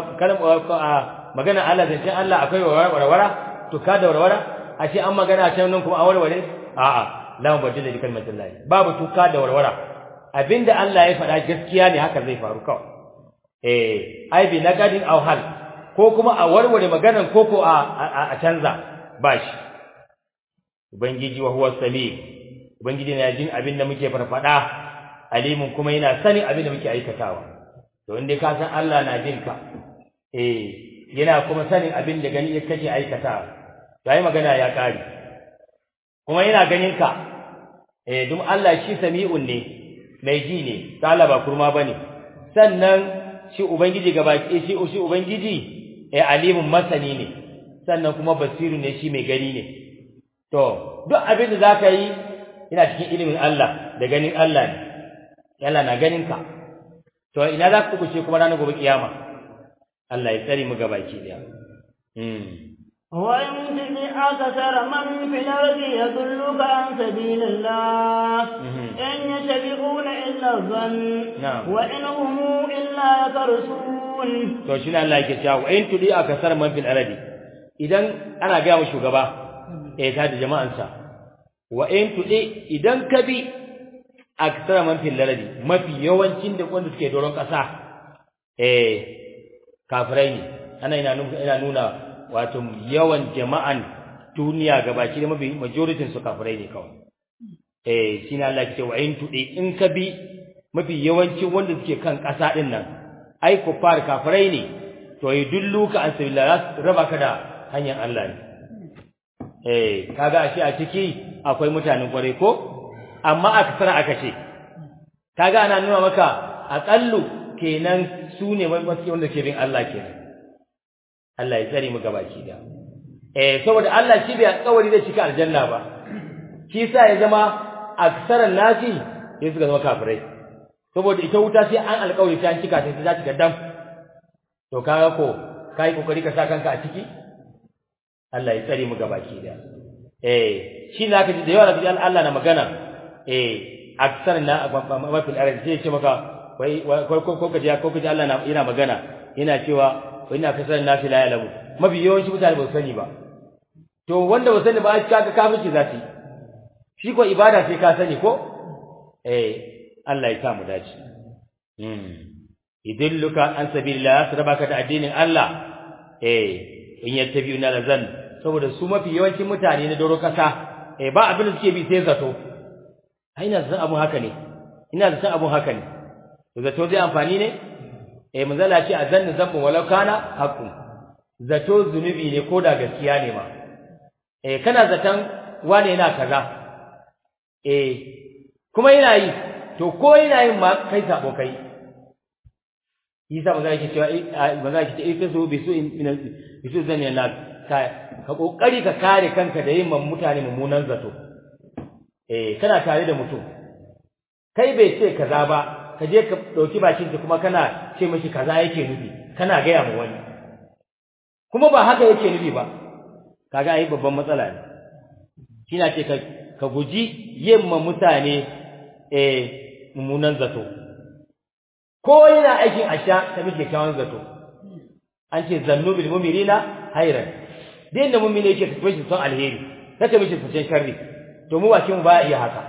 magana Allah zancen Allah akwai warwara to ka da warwara a ce an magana can nan kuma an warware a'a la mubaddala li kalimati Allah babu tuka da warwara abinda Allah ya faɗa gaskiya ne haka zai faru kawai eh ai bi nagadin aw hal ko kuma a warware maganan ko ko a a canza bashi ubangiji wa huwa sami ubangiji na jin abin da muke farfada alimun kuma yana sanin abin da muke aikatawa to inda ka san Allah na jin ka eh yana kuma sanin abin da gani kake aikatawa yayi magana ya kare kuma yana ganin ka eh dum Allah shi sami'un ne mai ji ne Allah ba kurma bane sannan shi ubangiji gabaki shi shi ubangiji eh alimun masani ne sannan kuma basiru ne shi mai gani ne to duk abin da zaka yi ina cikin ilimin Allah da ganin Allah ne Allah na ganin ka to ina za ku kuce kuma ranar gobe kiyama Allah ya tsare mu gabaki daya mm
وإن تطع أكثر من في الأرض يضلوك عن سبيل الله إن يتبعون إلا الظن
نعم.
وإن هم إلا يخرصون
to shine Allah yake cewa wa in tudi akasar man fil ardi idan ana ga mu shugaba eh ta da jama'ansa wa in tudi idan ka bi akasar man fil ardi mafi yawancin da wanda suke doron kasa eh kafirai ne ana ina nuna ina nuna wato yawan jama'an duniya gabaki da mafi majority su kafirai ne kawai eh shine Allah yake cewa in tudi in ka bi mafi yawancin wanda suke kan kasa din nan ai kuffar kafirai ne to yudulluka an sabila raba ka da hanyar Allah ne eh kaga ashe a ciki akwai mutanen kware ko amma aksara aka ce kaga ana nuna maka aqallu kenan su ne mafi wanda ke bin Allah kenan Allah ya tsare mu gabaki da eh saboda Allah shi bai alƙawari da cika aljanna ba shi sa ya zama aksaran nasi sai suka zama kafirai saboda ita wuta sai an alƙawari sai an cika sai ta cika dam to kaga ko kai kokari ka sa kanka a ciki Allah ya tsare mu gabaki da eh shi na kaji da yawa da Allah na magana eh aksar na mafi al'arab sai ya ce maka wai ko ko kaji ko kaji Allah na yana magana yana cewa wa ina kasar nafi la yalamu mafi yawanci mutane ba su sani ba to wanda ba sani ba kaga kafirci za su yi shi ko ibada sai ka sani ko eh Allah ya sa mu dace mm idilluka an sabilillah sarabaka da addinin Allah eh in yattabi'una lazan saboda su mafi yawancin mutane na doro kasa eh ba abin da suke bi sai zato ai ina zan abun haka ne ina da san abun haka ne to zato zai amfani ne eh manzala ce azanna zambu walau kana haqqun zato zunubi ne ko da gaskiya ne ma eh kana zaton wane yana kaza eh kuma yana yi to ko yana yin ma kai sabo kai Isa maza yake cewa maza yake ce ita so bi su min bi su zan yana ka ka kokari ka kare kanka da yin mutane mummunan zato eh kana tare da mutum kai bai ce kaza ba ka je ka dauki bakin ka kuma kana ce mishi kaza yake nufi kana gaya mu wani kuma ba haka yake nufi ba kaga ai babban matsala ne kina ce ka ka guji yin ma mutane eh mummunan zato ko yana aikin asha ta mike kyawun zato an ce zannu bil mu'minina hayran din da mu'mini yake tafi shi son alheri kake mishi fitin sharri to mu bakin mu ba iya haka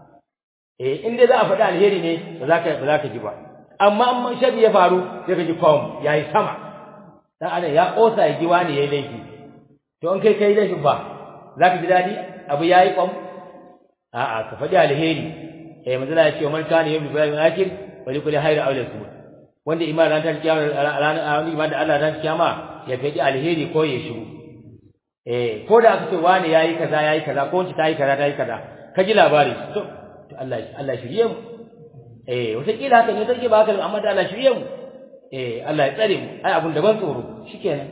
eh in dai za a faɗi alheri ne ba za ka ba za ka ji ba amma amma sharri ya faru sai ka ji kwam yayi sama dan adam ya kosa ya ji wani yayi laifi to in kai kai laifin ba za ka ji dadi abu yayi kwam a'a ka faɗi alheri eh manzo ya ce man kana yawmi bil akhir wali kulli hayr aw yasmut wanda iman ran ta kiyama ran iman da Allah ran kiyama ya faɗi alheri ko ya shiru eh ko da aka ce wani yayi kaza yayi kaza ko wanda tayi kaza tayi kaza ka ji labari to to Allah Allah shirye mu eh wata kila haka ne take ba haka amma da Allah shirye mu eh Allah ya tsare mu ai abun da ban tsoro shikenan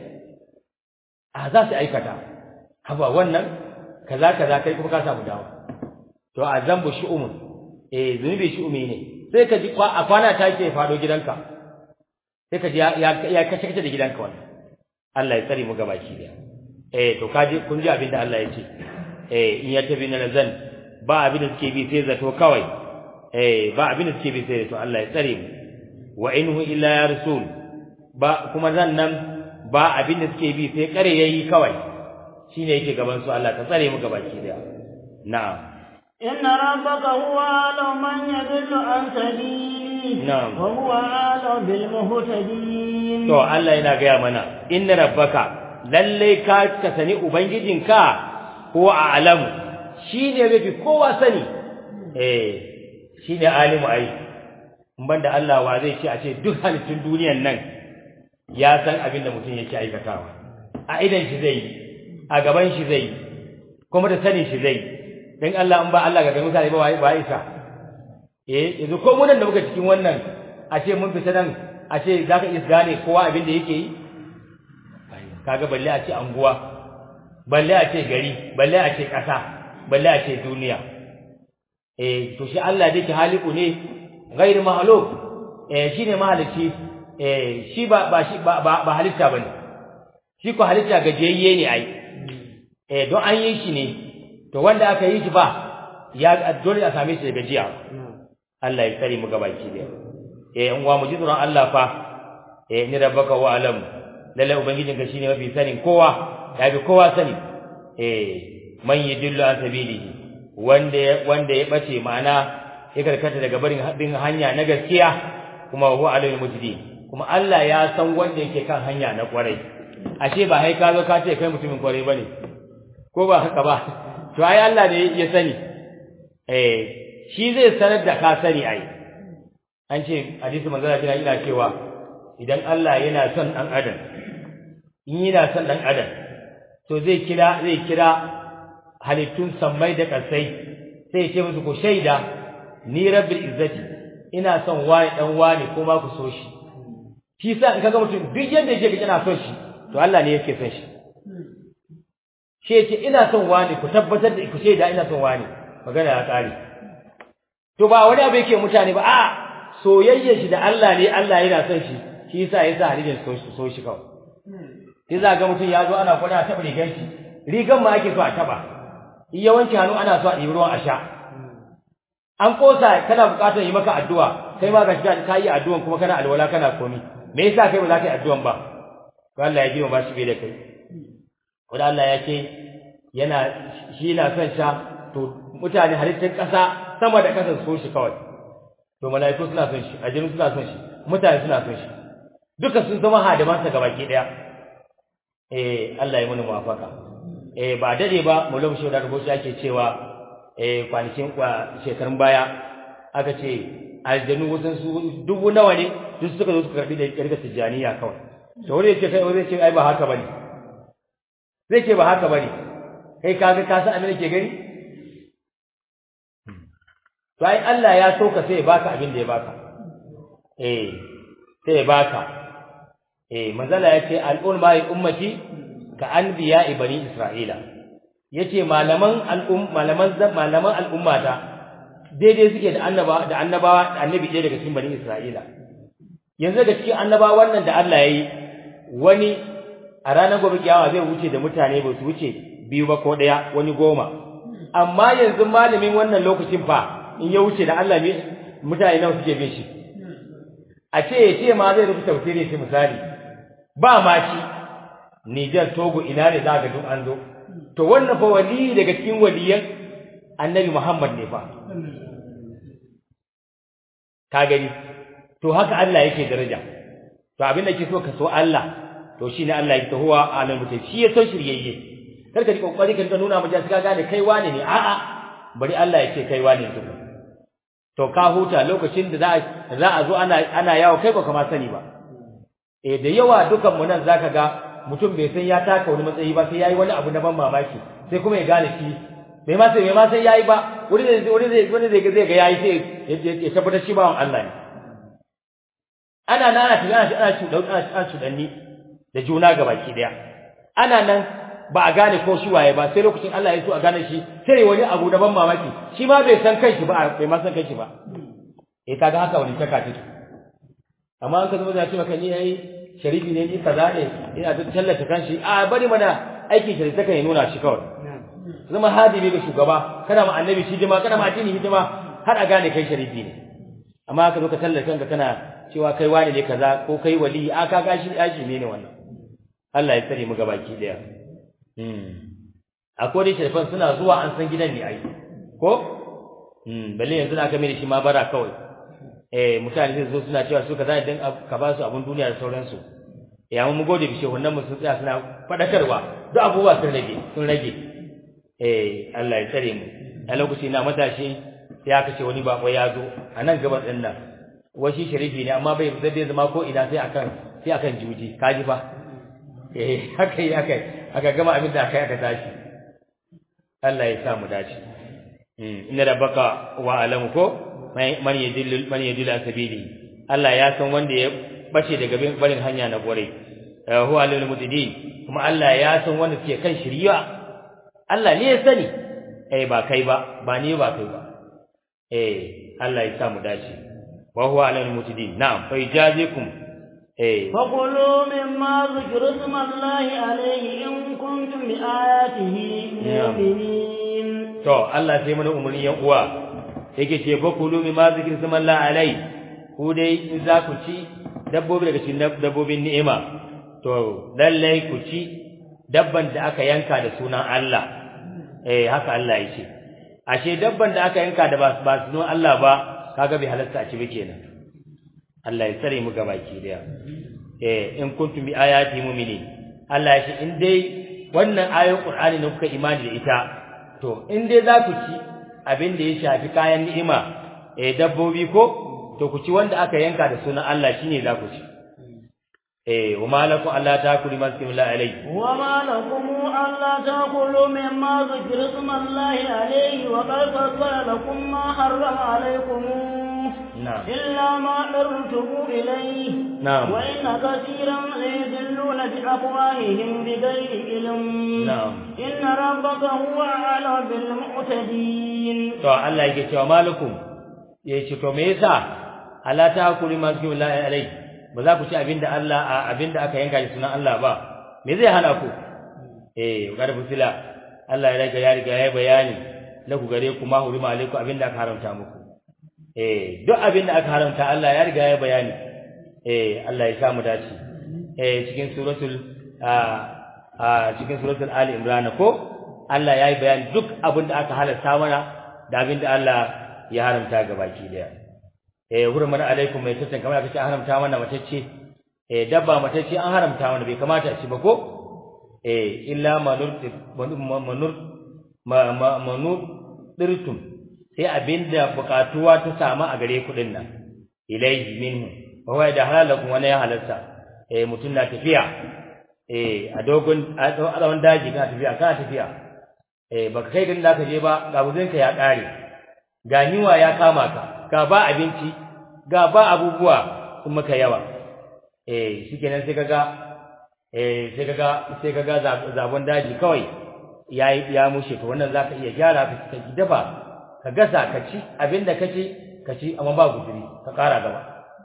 a za su aikata haba wannan kaza kaza kai kuma ka samu dawo to a zambu shi'umun eh zunubi shi'umi ne sai ka ji a kwana ta ke fado gidanka sai ka ji ya ya kace kace da gidanka wannan Allah ya tsare mu gabaki daya eh to kaji kun ji abin da Allah ya ce eh in ya tafi na zan ba abin da suke bi sai zato kawai eh ba abin da suke bi sai zato Allah ya tsare mu wa inhu illa ya rasul ba kuma zan nan ba abin da suke bi sai kare yayi kawai shine yake gaban su Allah ka tsare mu gabaki daya na'am
إن ربك هو أعلم من يضل عن سبيله
نعم.
وهو أعلم بالمهتدين
to Allah yana gaya mana inna rabbaka lalle ka ka sani ubangijinka ko a'lamu shine mafi kowa sani eh shine alimu ai in banda Allah wa zai ce a ce duk halittun duniyan nan ya san abin da mutum yake aikatawa a idan shi zai yi a gaban shi zai yi kuma da sanin shi zai yi dan Allah in ba Allah ga mutane ba wai ba isa eh yanzu ko mun da muka cikin wannan a ce mun fita nan a ce zaka iya gane kowa abin da yake yi kaga balle a ce anguwa balle a ce gari balle a ce ƙasa balle a ce duniya eh to shi Allah da yake haliku ne ghair mahluk eh shine mahalici eh shi ba ba shi ba ba halitta bane shi ko halitta gajiyayye ne ai eh don an yi shi ne to wanda aka yi shi ba ya dole a same shi da gajiya Allah ya tsare mu gabaki da eh in wa mu ji tsoron Allah fa eh ni rabbaka wa alam lalle ubangijin ka shine mafi sanin kowa ya bi kowa sani eh man yidillu an sabilihi wanda wanda ya bace ma'ana ya karkata daga barin bin hanya na gaskiya kuma huwa alimul mujdi kuma Allah ya san wanda yake kan hanya na kwarai ashe ba hai ka zo ka ce kai mutumin kwarai bane ko ba haka ba to ai Allah ne ya sani eh shi zai sanar da ka sani ai an ce hadisi manzo Allah kina ina cewa idan Allah yana son dan adam in yana son dan adam to zai kira zai kira halittun sammai da kasai sai ya ce musu ku shaida ni rabbil izzati ina son wani dan wani ko ma ku so shi shi sa in kaga mutum duk yanda yake yana son shi to Allah ne yake son shi shi yake ina son wani ku tabbatar da ku shaida ina son wani magana ya kare to ba wani abu yake mutane ba a soyayyar shi da Allah ne Allah yana son shi shi yasa yasa halin so shi so shi kawai sai za ga mutum ya zo ana kwana taba rigar shi rigan ma ake so a taba in yawanci hannu ana so a ɗibi ruwan a sha an kosa kana buƙatar yi maka addu'a kai ma ga shiga ka yi addu'an kuma kana alwala kana komi me yasa kai ba za ka yi addu'an ba to Allah ya ji ba shi bai da kai wanda Allah ya ce yana shi na son sha to mutane halittar ƙasa sama da ƙasa so shi kawai to mala'iku suna son shi aljinu suna son shi mutane suna son shi duka sun zama hadimansa gabaki daya eh Allah ya muni muwafaka eh ba dade ba mulum shi da rubuci ake cewa eh kwanakin kwa shekarun baya aka ce aljanu wasan su dubu nawa ne duk suka zo suka karbi da kirga tijaniya kawai to wani yace kai wani yace ai ba haka bane zai ce ba haka bane kai kaga ka san abin da ke gani to ai Allah ya so ka sai ya baka abin da ya baka eh sai ya baka eh manzala yace al-ulama ummati ka anbiya bani isra'ila yace malaman al'um malaman malaman al'umma ta daidai suke da annaba da annabawa da annabi ɗaya daga cikin bani isra'ila yanzu daga cikin annabawa wannan da Allah yayi wani a ranar gobe kiyama zai wuce da mutane ba su wuce biyu ba ko ɗaya wani goma amma yanzu malamin wannan lokacin fa in ya wuce da Allah mutane nawa suke bin shi a ce ya ce ma zai rubuta tafsiri shi misali ba ma shi Niger Togo ina ne za ga duk an zo to wannan fa wali daga cikin waliyan Annabi Muhammad ne fa ka gani to haka Allah yake daraja to abin da ke so ka so Allah to shine Allah yake huwa alim mutai shi ya san shiryayye kar ka ji kokari ka nuna mu ka gane kai wane ne a'a bari Allah ya ce kai wane ne to ka huta lokacin da za za a zo ana ana yawo kai ba kama sani ba eh da yawa dukan mu nan zaka ga mutum bai san ya taka wani matsayi ba sai yayi wani abu na ban mamaki sai kuma ya gane shi bai ma sai bai ma sai yayi ba wani zai wani zai wani zai zai ga yayi sai ya tabbatar shi bawan Allah ne ana nan ana tafiya ana cuɗan ana cuɗanni da juna gabaki daya ana nan ba a gane ko shi waye ba sai lokacin Allah ya so a gane shi sai wani abu da ban mamaki shi ma bai san kanshi ba bai ma san kanshi ba eh kaga haka wani taka take amma an ka zama da ce maka ni yayi sharifi ne ni kaza ne ina da tallata kanshi a bari mana aikin sharifi take ya nuna shi kawai zama hadibi ga shugaba kana ma annabi shi hidima kana ma addini hidima har a gane kai sharifi ne amma ka zo ka tallata kanka kana cewa kai wani ne kaza ko kai wali a ka gashi aji ne ne wannan Allah ya tsare mu gabaki daya akwai dai sharifan suna zuwa an san gidan ne ai ko balle yanzu na kame da shi ma bara kawai eh mutane sai zo suna cewa su kaza idan ka ba su abun duniya da sauransu ya mu gode bishe wannan mun tsaya suna fadakarwa duk abubuwa sun rage sun rage eh Allah ya tsare mu a lokaci na matashi sai aka ce wani bako ya zo a nan gaban din nan washi sharifi ne amma bai zai zama ko ina sai akan sai akan juji kaji fa eh haka yi haka aka gama abin da aka yi aka tashi Allah ya sa mu dace inna rabbaka wa alamu ko man yadillu man yadillu sabili Allah ya san wanda ya bace daga barin hanya na gore huwa alil mutadin kuma Allah ya san wanda suke kan shiriya Allah ne ya sani eh ba kai ba ba ni ba kai ba eh Allah ya sa mu dace wa huwa alil mutadin na'am fa yajazikum
فكلوا مما ذكر اسم الله عليه إن كنتم بآياته مؤمنين
to Allah sai mana umarni yan uwa yake ce fa kulu mimma zikr ism Allah alai ku dai in za ku ci dabbobi daga cikin dabbobin ni'ima to lallai ku ci dabban da aka yanka da sunan Allah eh haka Allah ya ce ashe dabban da aka yanka da ba sunan Allah ba kaga bai halatta a ci ba kenan Allah ya tsare mu gabaki daya eh in kuntum bi ayati mu'minin Allah ya ce in dai wannan ayoyin Qur'ani ne kuka imani da ita to in dai za ku ci abin da ya shafi kayan ni'ima eh dabbobi ko to ku ci wanda aka yanka da sunan Allah shine za ku ci eh wa malakum alla ta'kulu ma zikrullahi alayhi
wa malakum alla ta'kulu mimma zikra ismallahi alayhi wa qad fassala lakum ma harrama alaykum
نعم
إلا ما أرتم إليه
نعم
وإن كثيرا ليذلون بأفواههم بغير علم
نعم
إن ربك هو أعلم بالمعتدين
to Allah yake cewa malakum yace to me yasa Allah ta hakuri ma zikru la alai ba za ku ci abinda Allah abinda aka yanka da sunan Allah ba me zai hana ku eh garbu sila Allah ya riga ya riga ya bayani la ku gare ku ma hurima alaikum abinda aka haramta muku eh duk abinda aka haramta Allah ya riga ya bayani eh Allah ya samu dace eh cikin suratul a cikin suratul ali imran ko Allah ya yi bayani duk abinda aka halarta mana da abinda Allah ya haramta ga baki daya eh hurman alaikum mai tattan kamar aka ce haramta mana matacce eh dabba matacce an haramta mana bai kamata a ci ba ko eh illa manur manur manur dirtum sai abinda bukatuwa ta samu a gare ku nan ilaihi minhu wa huwa da halalakum wani ya halarta eh mutun na tafiya eh a dogon a tsawon daji kana tafiya kana tafiya eh baka kai din zaka je ba ga buzin ka ya kare ga niwa ya kama ka ga ba abinci ga ba abubuwa sun maka yawa eh shikenan sai kaga eh sai kaga sai kaga zabon daji kawai yayi ya mushe to wannan zaka iya gyara ka ka dafa ka gasa ka ci abinda kace ka ci amma ba guduri ka kara gaba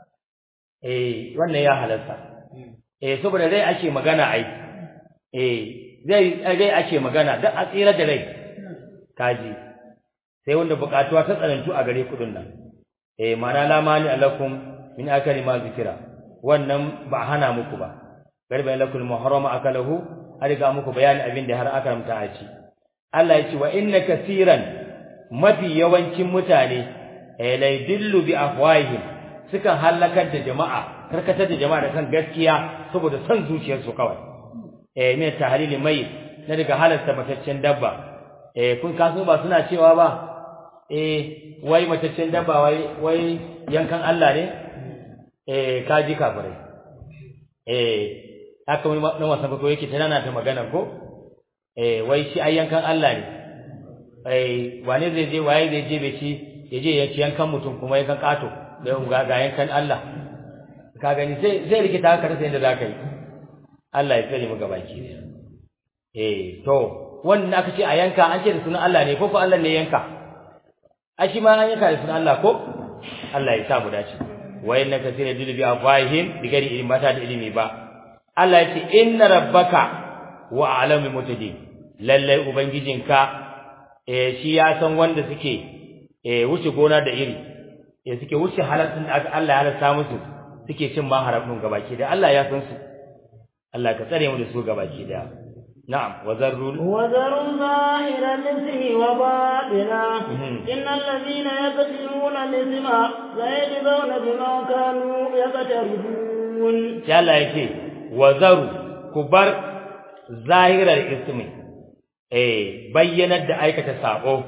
eh wannan ya halarta eh saboda rai ake magana ai eh zai rai ake magana dan a tsira da rai kaji sai wanda bukatuwa ta tsanantu a gare kudin nan eh mana la mani alakum min akali ma zikira wannan ba hana muku ba garba lakul muharrama akalahu har ga muku bayani abin da har aka ramta a ci Allah ya ce wa inna kaseeran mafi yawancin mutane eh la yadillu bi afwahihim sukan halakar da jama'a karkatar da jama'a da kan gaskiya saboda son zuciyarsu kawai eh min tahlili mai na daga halarta mataccen dabba eh kun kaso ba suna cewa ba eh wai mataccen dabba wai wai yankan Allah ne eh kaji kafirai eh haka wani na wasan ko yake tana ta magana ko eh wai shi ai yankan Allah ne eh wane zai je waye zai je bai ci ya je ya ci yankan mutum kuma yankan kato da ga ga yankan Allah ka gani sai zai rikita ka rasa yadda zaka yi Allah ya tsare mu gabaki ne eh to wannan aka ce a yanka an ce da sunan Allah ne ko ko Allah ne yanka a shi ma an yanka da sunan Allah ko Allah ya sa mu dace wa inna kaseera yadullu bi afwahihim bi ghairi ilmi mata da ilimi ba Allah ya ce inna rabbaka wa a'lamu mutadin lalle ubangijinka eh shi ya san wanda suke eh wuce gona da iri eh suke wuce halattun da Allah ya halatta musu suke cin ma haramun gabaki da Allah ya san su Allah ka tsare mu da su gabaki da نعم وذروا
وذروا ظاهر الاسم وباطنا إن الذين يكتمون الاسم سيجزون بما كانوا يقترفون
جل يكي وذروا كبر ظاهر الاسم eh bayyanar da aikata sabo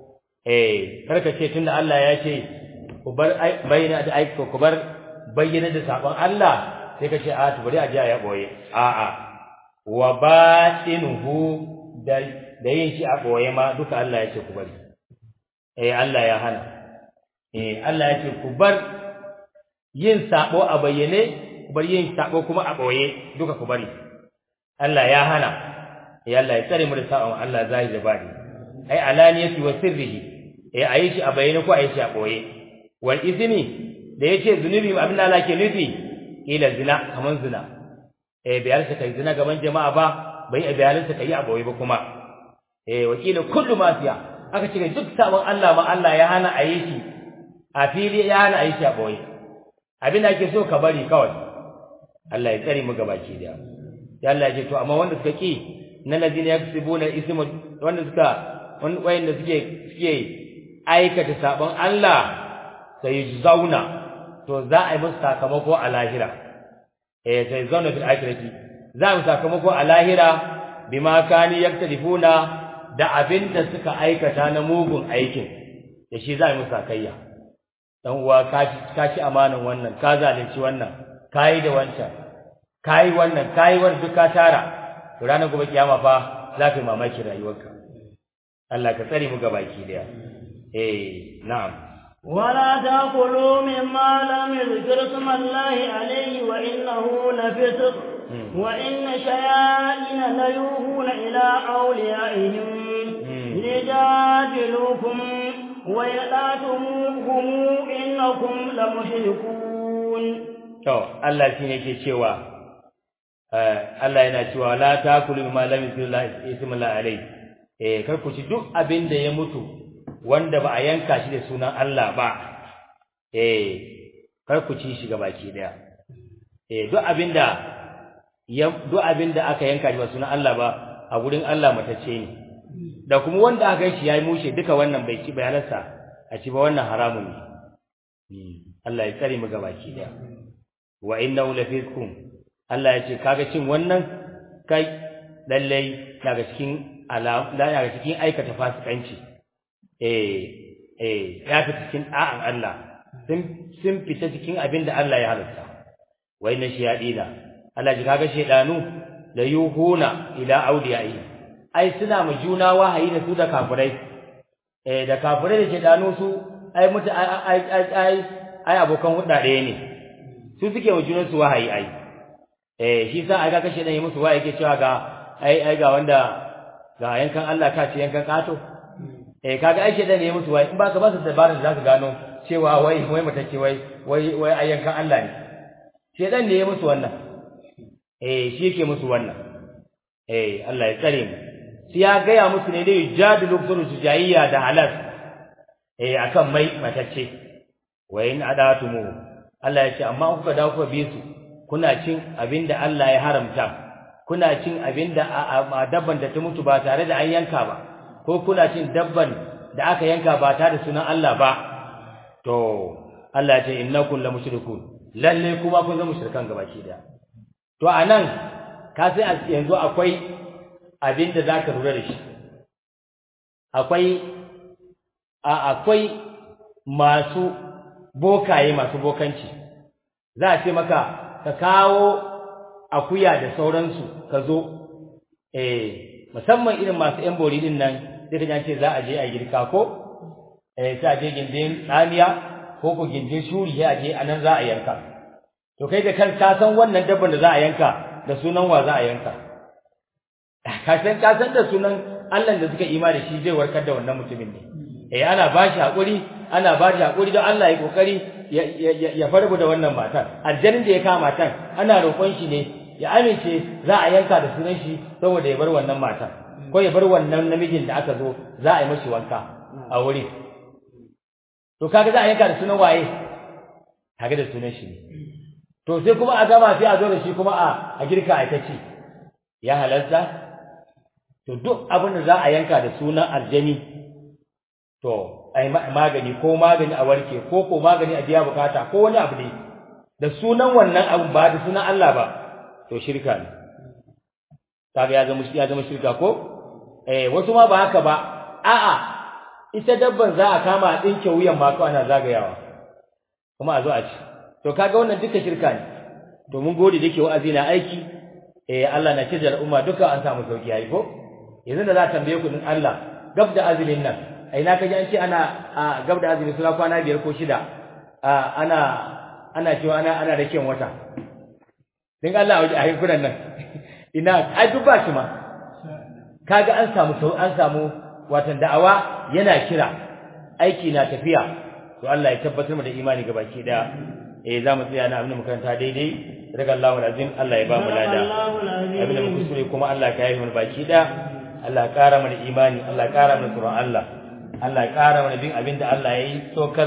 eh karka ce tunda Allah ya ce ku bar bayyana da aikata ku bar bayyana da sabon Allah sai ka ce a to bari a ji ya boye a'a wa batinuhu da da yin shi a boye ma duka Allah ya ce ku bari eh Allah ya hana eh Allah ya ce ku bar yin sabo a bayyane ku bar yin sabo kuma a boye duka ku bari Allah ya hana eh Allah ya tsare mu da sabon Allah zai da bari ai alaniyati wa sirrihi eh ayi shi a bayyane ko ayi shi a boye wal izmi da yace zunubi abin da Allah ke nufi ila zina kaman zina eh bai halarta kai zina gaban jama'a ba bai bai halarta kai a boye ba kuma eh wakila kullu masiya aka ce duk sabon Allah ma Allah ya hana a yi shi a fili ya hana a yi shi a boye abin da ake so ka bari kawai Allah ya tsare mu gabaki da ya Allah ya ce to amma wanda suka ki na ladina yaksubuna ismu wanda suka wanda suke suke aikata sabon Allah sai zauna to za a yi musu sakamako a lahira eh sai zauna fil akhirati za mu sakamako a lahira bima kani yaktalifuna da abinda suka aikata na mugun aikin da shi za mu sakayya dan uwa ka ka ci amanan wannan ka zalunci wannan kai da wancan kai wannan kai wannan duk ka tara to ranar gobe kiyama fa za ka yi mamaki rayuwarka Allah ka tsare mu gabaki daya eh na'am
ولا تأكلوا مما لم يذكر اسم الله عليه وإنه لفسق وإن شياطين ليوهون إلى أوليائهم ليجادلوكم ويلاتموهم إنكم لمشركون
to Allah shi ne ke cewa Allah yana cewa la takulu mimma lam yuzilla ismullahi alayhi eh kar ku ci duk abin da ya mutu wanda ba a yanka shi da sunan Allah ba eh kar ku ci shi gabaki daya eh duk abinda ya duk abinda aka yanka shi ba sunan Allah ba a gurin Allah matacce ne da kuma wanda aka yi shi yayi mushe duka wannan bai ci bayanarsa a ci ba wannan haramun ne Allah ya tsare mu gabaki daya wa innahu lafiskum Allah ya ce kaga cin wannan kai lallai daga cikin ala daga cikin aikata fasikanci eh eh ya fita cikin da'an Allah sun sun fita cikin abin da Allah ya halatta wa inna shayadina Allah ji kaga shedanu la yuhuna ila awliyai ai suna mu juna wahayi da su da kafirai eh da kafirai da shedanu su ai mutu ai ai ai ai abokan hudda ɗaya ne su suke wa junan su wahayi ai eh shi sa ai ga kashe dan yi musu wahayi yake cewa ga ai ai ga wanda ga yankan Allah ka ce yankan kato eh kaga ai shedan ne musu wahayi in baka ba su dabarar da zaka gano cewa wai wai mutake wai wai wai ai yankan Allah ne shedan ne ya musu wannan eh shi yake musu wannan eh Allah ya tsare mu sai ya gaya musu ne dai jadilu kullu sujayya da halal eh akan mai matacce wa in adatumu Allah ya ce amma kuka dawo kuka bi su kuna cin abinda Allah ya haramta kuna cin abinda a dabban da ta mutu ba tare da an yanka ba ko kuna cin dabban da aka yanka ba tare da sunan Allah ba to Allah ya ce innakum la mushrikun lalle kuma kun zama mushrikan gabaki daya to anan ka sai yanzu akwai abinda zaka lura da shi akwai a akwai masu bokaye masu bokanci za a ce maka ka kawo akuya da sauransu ka zo eh musamman irin masu yan bori din nan sai ka ce za a je a girka ko eh sai a je gindin tsamiya ko ko gindin shuri sai a je anan za a yanka to kai da kan ka san wannan dabban da za a yanka da sunan wa za a yanka ka san ka san da sunan Allah da suka ima da shi zai warkar da wannan mutumin ne eh ana bashi hakuri ana bashi hakuri don Allah ya kokari ya farbu da wannan matar aljannin da ya kama matan ana roƙon shi ne ya amince za a yanka da sunan shi saboda ya bar wannan matar ko ya bar wannan namijin da aka zo za a yi mashi wanka a wuri to kaga za a yanka da sunan waye kaga da sunan shi ne to sai kuma a gama sai a zo da shi kuma a a girka a ci ya halarta to duk abin da za a yanka da sunan aljani to ai magani ko magani a warke ko ko magani a biya bukata ko wani abu ne da sunan wannan abu ba da sunan Allah ba to shirka ne kaga ya zama ya zama shirka ko eh wasu ma ba haka ba a'a ita dabban za a kama a dinke wuyan ma ko ana zagayawa kuma a zo a ci to kaga wannan duka shirka ne to mun gode dake wa'azi na aiki eh Allah na cire al'umma duka an samu sauki yayi ko yanzu da za ta tambaye ku din Allah gab da azumin nan a ina kaji an ce ana a gab da azumi suna kwana biyar ko shida a ana ana cewa ana ana raken wata din Allah a yankunan nan ina ai duk ba shi ma kaga an samu sau an samu watan da'awa yana kira aiki na tafiya to Allah ya tabbatar mu da imani ga baki daya eh za mu tsaya na abin makaranta daidai daga Allahu alazim Allah ya ba mu lada abin da mu kusure kuma Allah ka yi mu baki daya Allah ya kara mana imani Allah ya kara mana tsoron Allah Allah ya kara mana bin abin da Allah ya yi sokar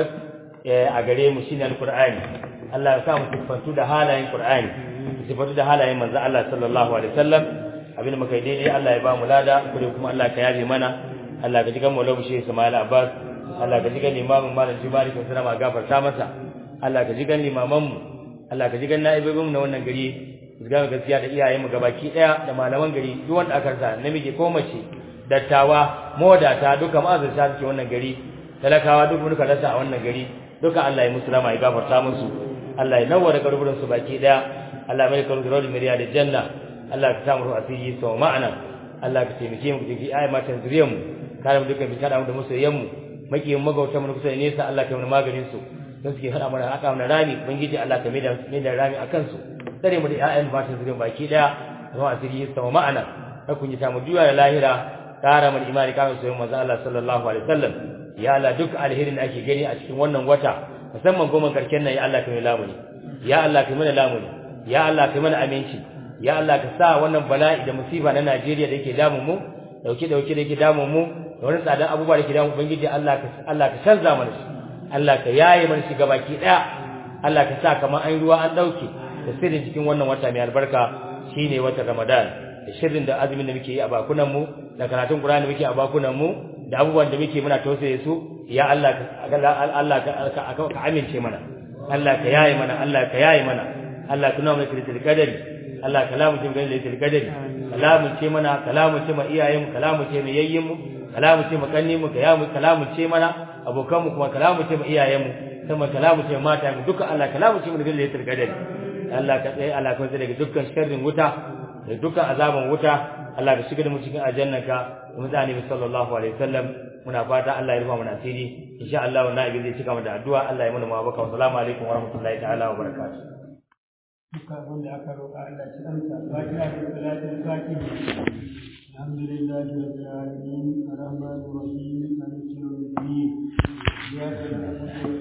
a gare mu shine alqur'ani Allah ya sa mu sifantu da halayen qur'ani sifantu da halayen manzo Allah sallallahu alaihi wasallam abin da muka yi daidai Allah ya ba mu lada kure kuma Allah ka yabe mana Allah ka jigan Maulana Sheikh Ismail Abbas Allah ka jigan limamin Malam Jibari kan sana gafarta masa Allah ka jigan limaman mu Allah ka jigan naibobin mu na wannan gari ga gaskiya da iyayen mu gabaki daya da malaman gari duk wanda aka rasa namiji ko mace dattawa modata duka ma'azarta suke wannan gari talakawa duk muka rasa a wannan gari duka Allah ya musu rama ya gafarta musu Allah ya nawwara garburin su baki daya Allah mai karu da miriya da janna Allah ka samu asiri sau ma'ana Allah ka taimake mu kiji ayi matan zuriyar mu kare mu dukkan fitar da masoyan mu makiyin magautan mu kusa nesa Allah ka mana maganin su don suke hada mana haka mana rami ubangiji Allah ka maida maida rami akan su tare mu da ƴaƴan matan zuriyar baki daya kuma asiri sau ma'ana ka kun yi samu juya da lahira kara mana imani kama soyayya manzo Allah sallallahu alaihi wasallam ya Allah duk alherin da ake gani a cikin wannan wata musamman goma karken nan ya Allah ka mai lamuni ya Allah ka mana lamuni ya Allah ka mana aminci ya Allah ka sa wannan bala'i da musiba na Najeriya da yake damun mu dauke dauke da yake damun mu da wani tsadan abubuwa da yake damun ubangiji Allah ka Allah ka canza mana shi Allah ka yaye mana shi gabaki daya Allah ka sa kamar an ruwa an dauke da sirrin cikin wannan wata mai albarka shine watan Ramadan da shirin da azumin da muke yi a bakunan mu da karatun Qur'ani da muke a bakunan mu da abubuwan da muke muna tausaye su ya Allah Allah ka ka amince mana Allah ka yaye mana Allah ka yaye mana Allah ka nuna mana kirkir kadari Allah kalamu ce ganin lailatul qadari kalamu ce mana kalamu ce ma iyayen mu kalamu ce ma yayyin mu kalamu ce ma kanni mu kalamu kalamu ce mana abokan mu kuma kalamu ce ma iyayen mu kuma kalamu ce mata mu duka Allah kalamu ce mu ganin lailatul qadari Allah ka tsaye Allah ka tsaye daga dukkan sharrin wuta da dukkan azaban wuta Allah ka shiga da mu cikin aljannaka mu da annabi sallallahu alaihi wasallam muna fata Allah ya rufa mana asiri insha Allah wannan abin zai cika mu da addu'a Allah ya mana mabaka wa assalamu alaikum wa rahmatullahi ta'ala wa barakatuh
duka wanda aka roƙa Allah ci amsa fatiha da salatul fatiha alhamdulillahi rabbil alamin arrahmanir rahim maliki yawmiddin iyyaka na'budu wa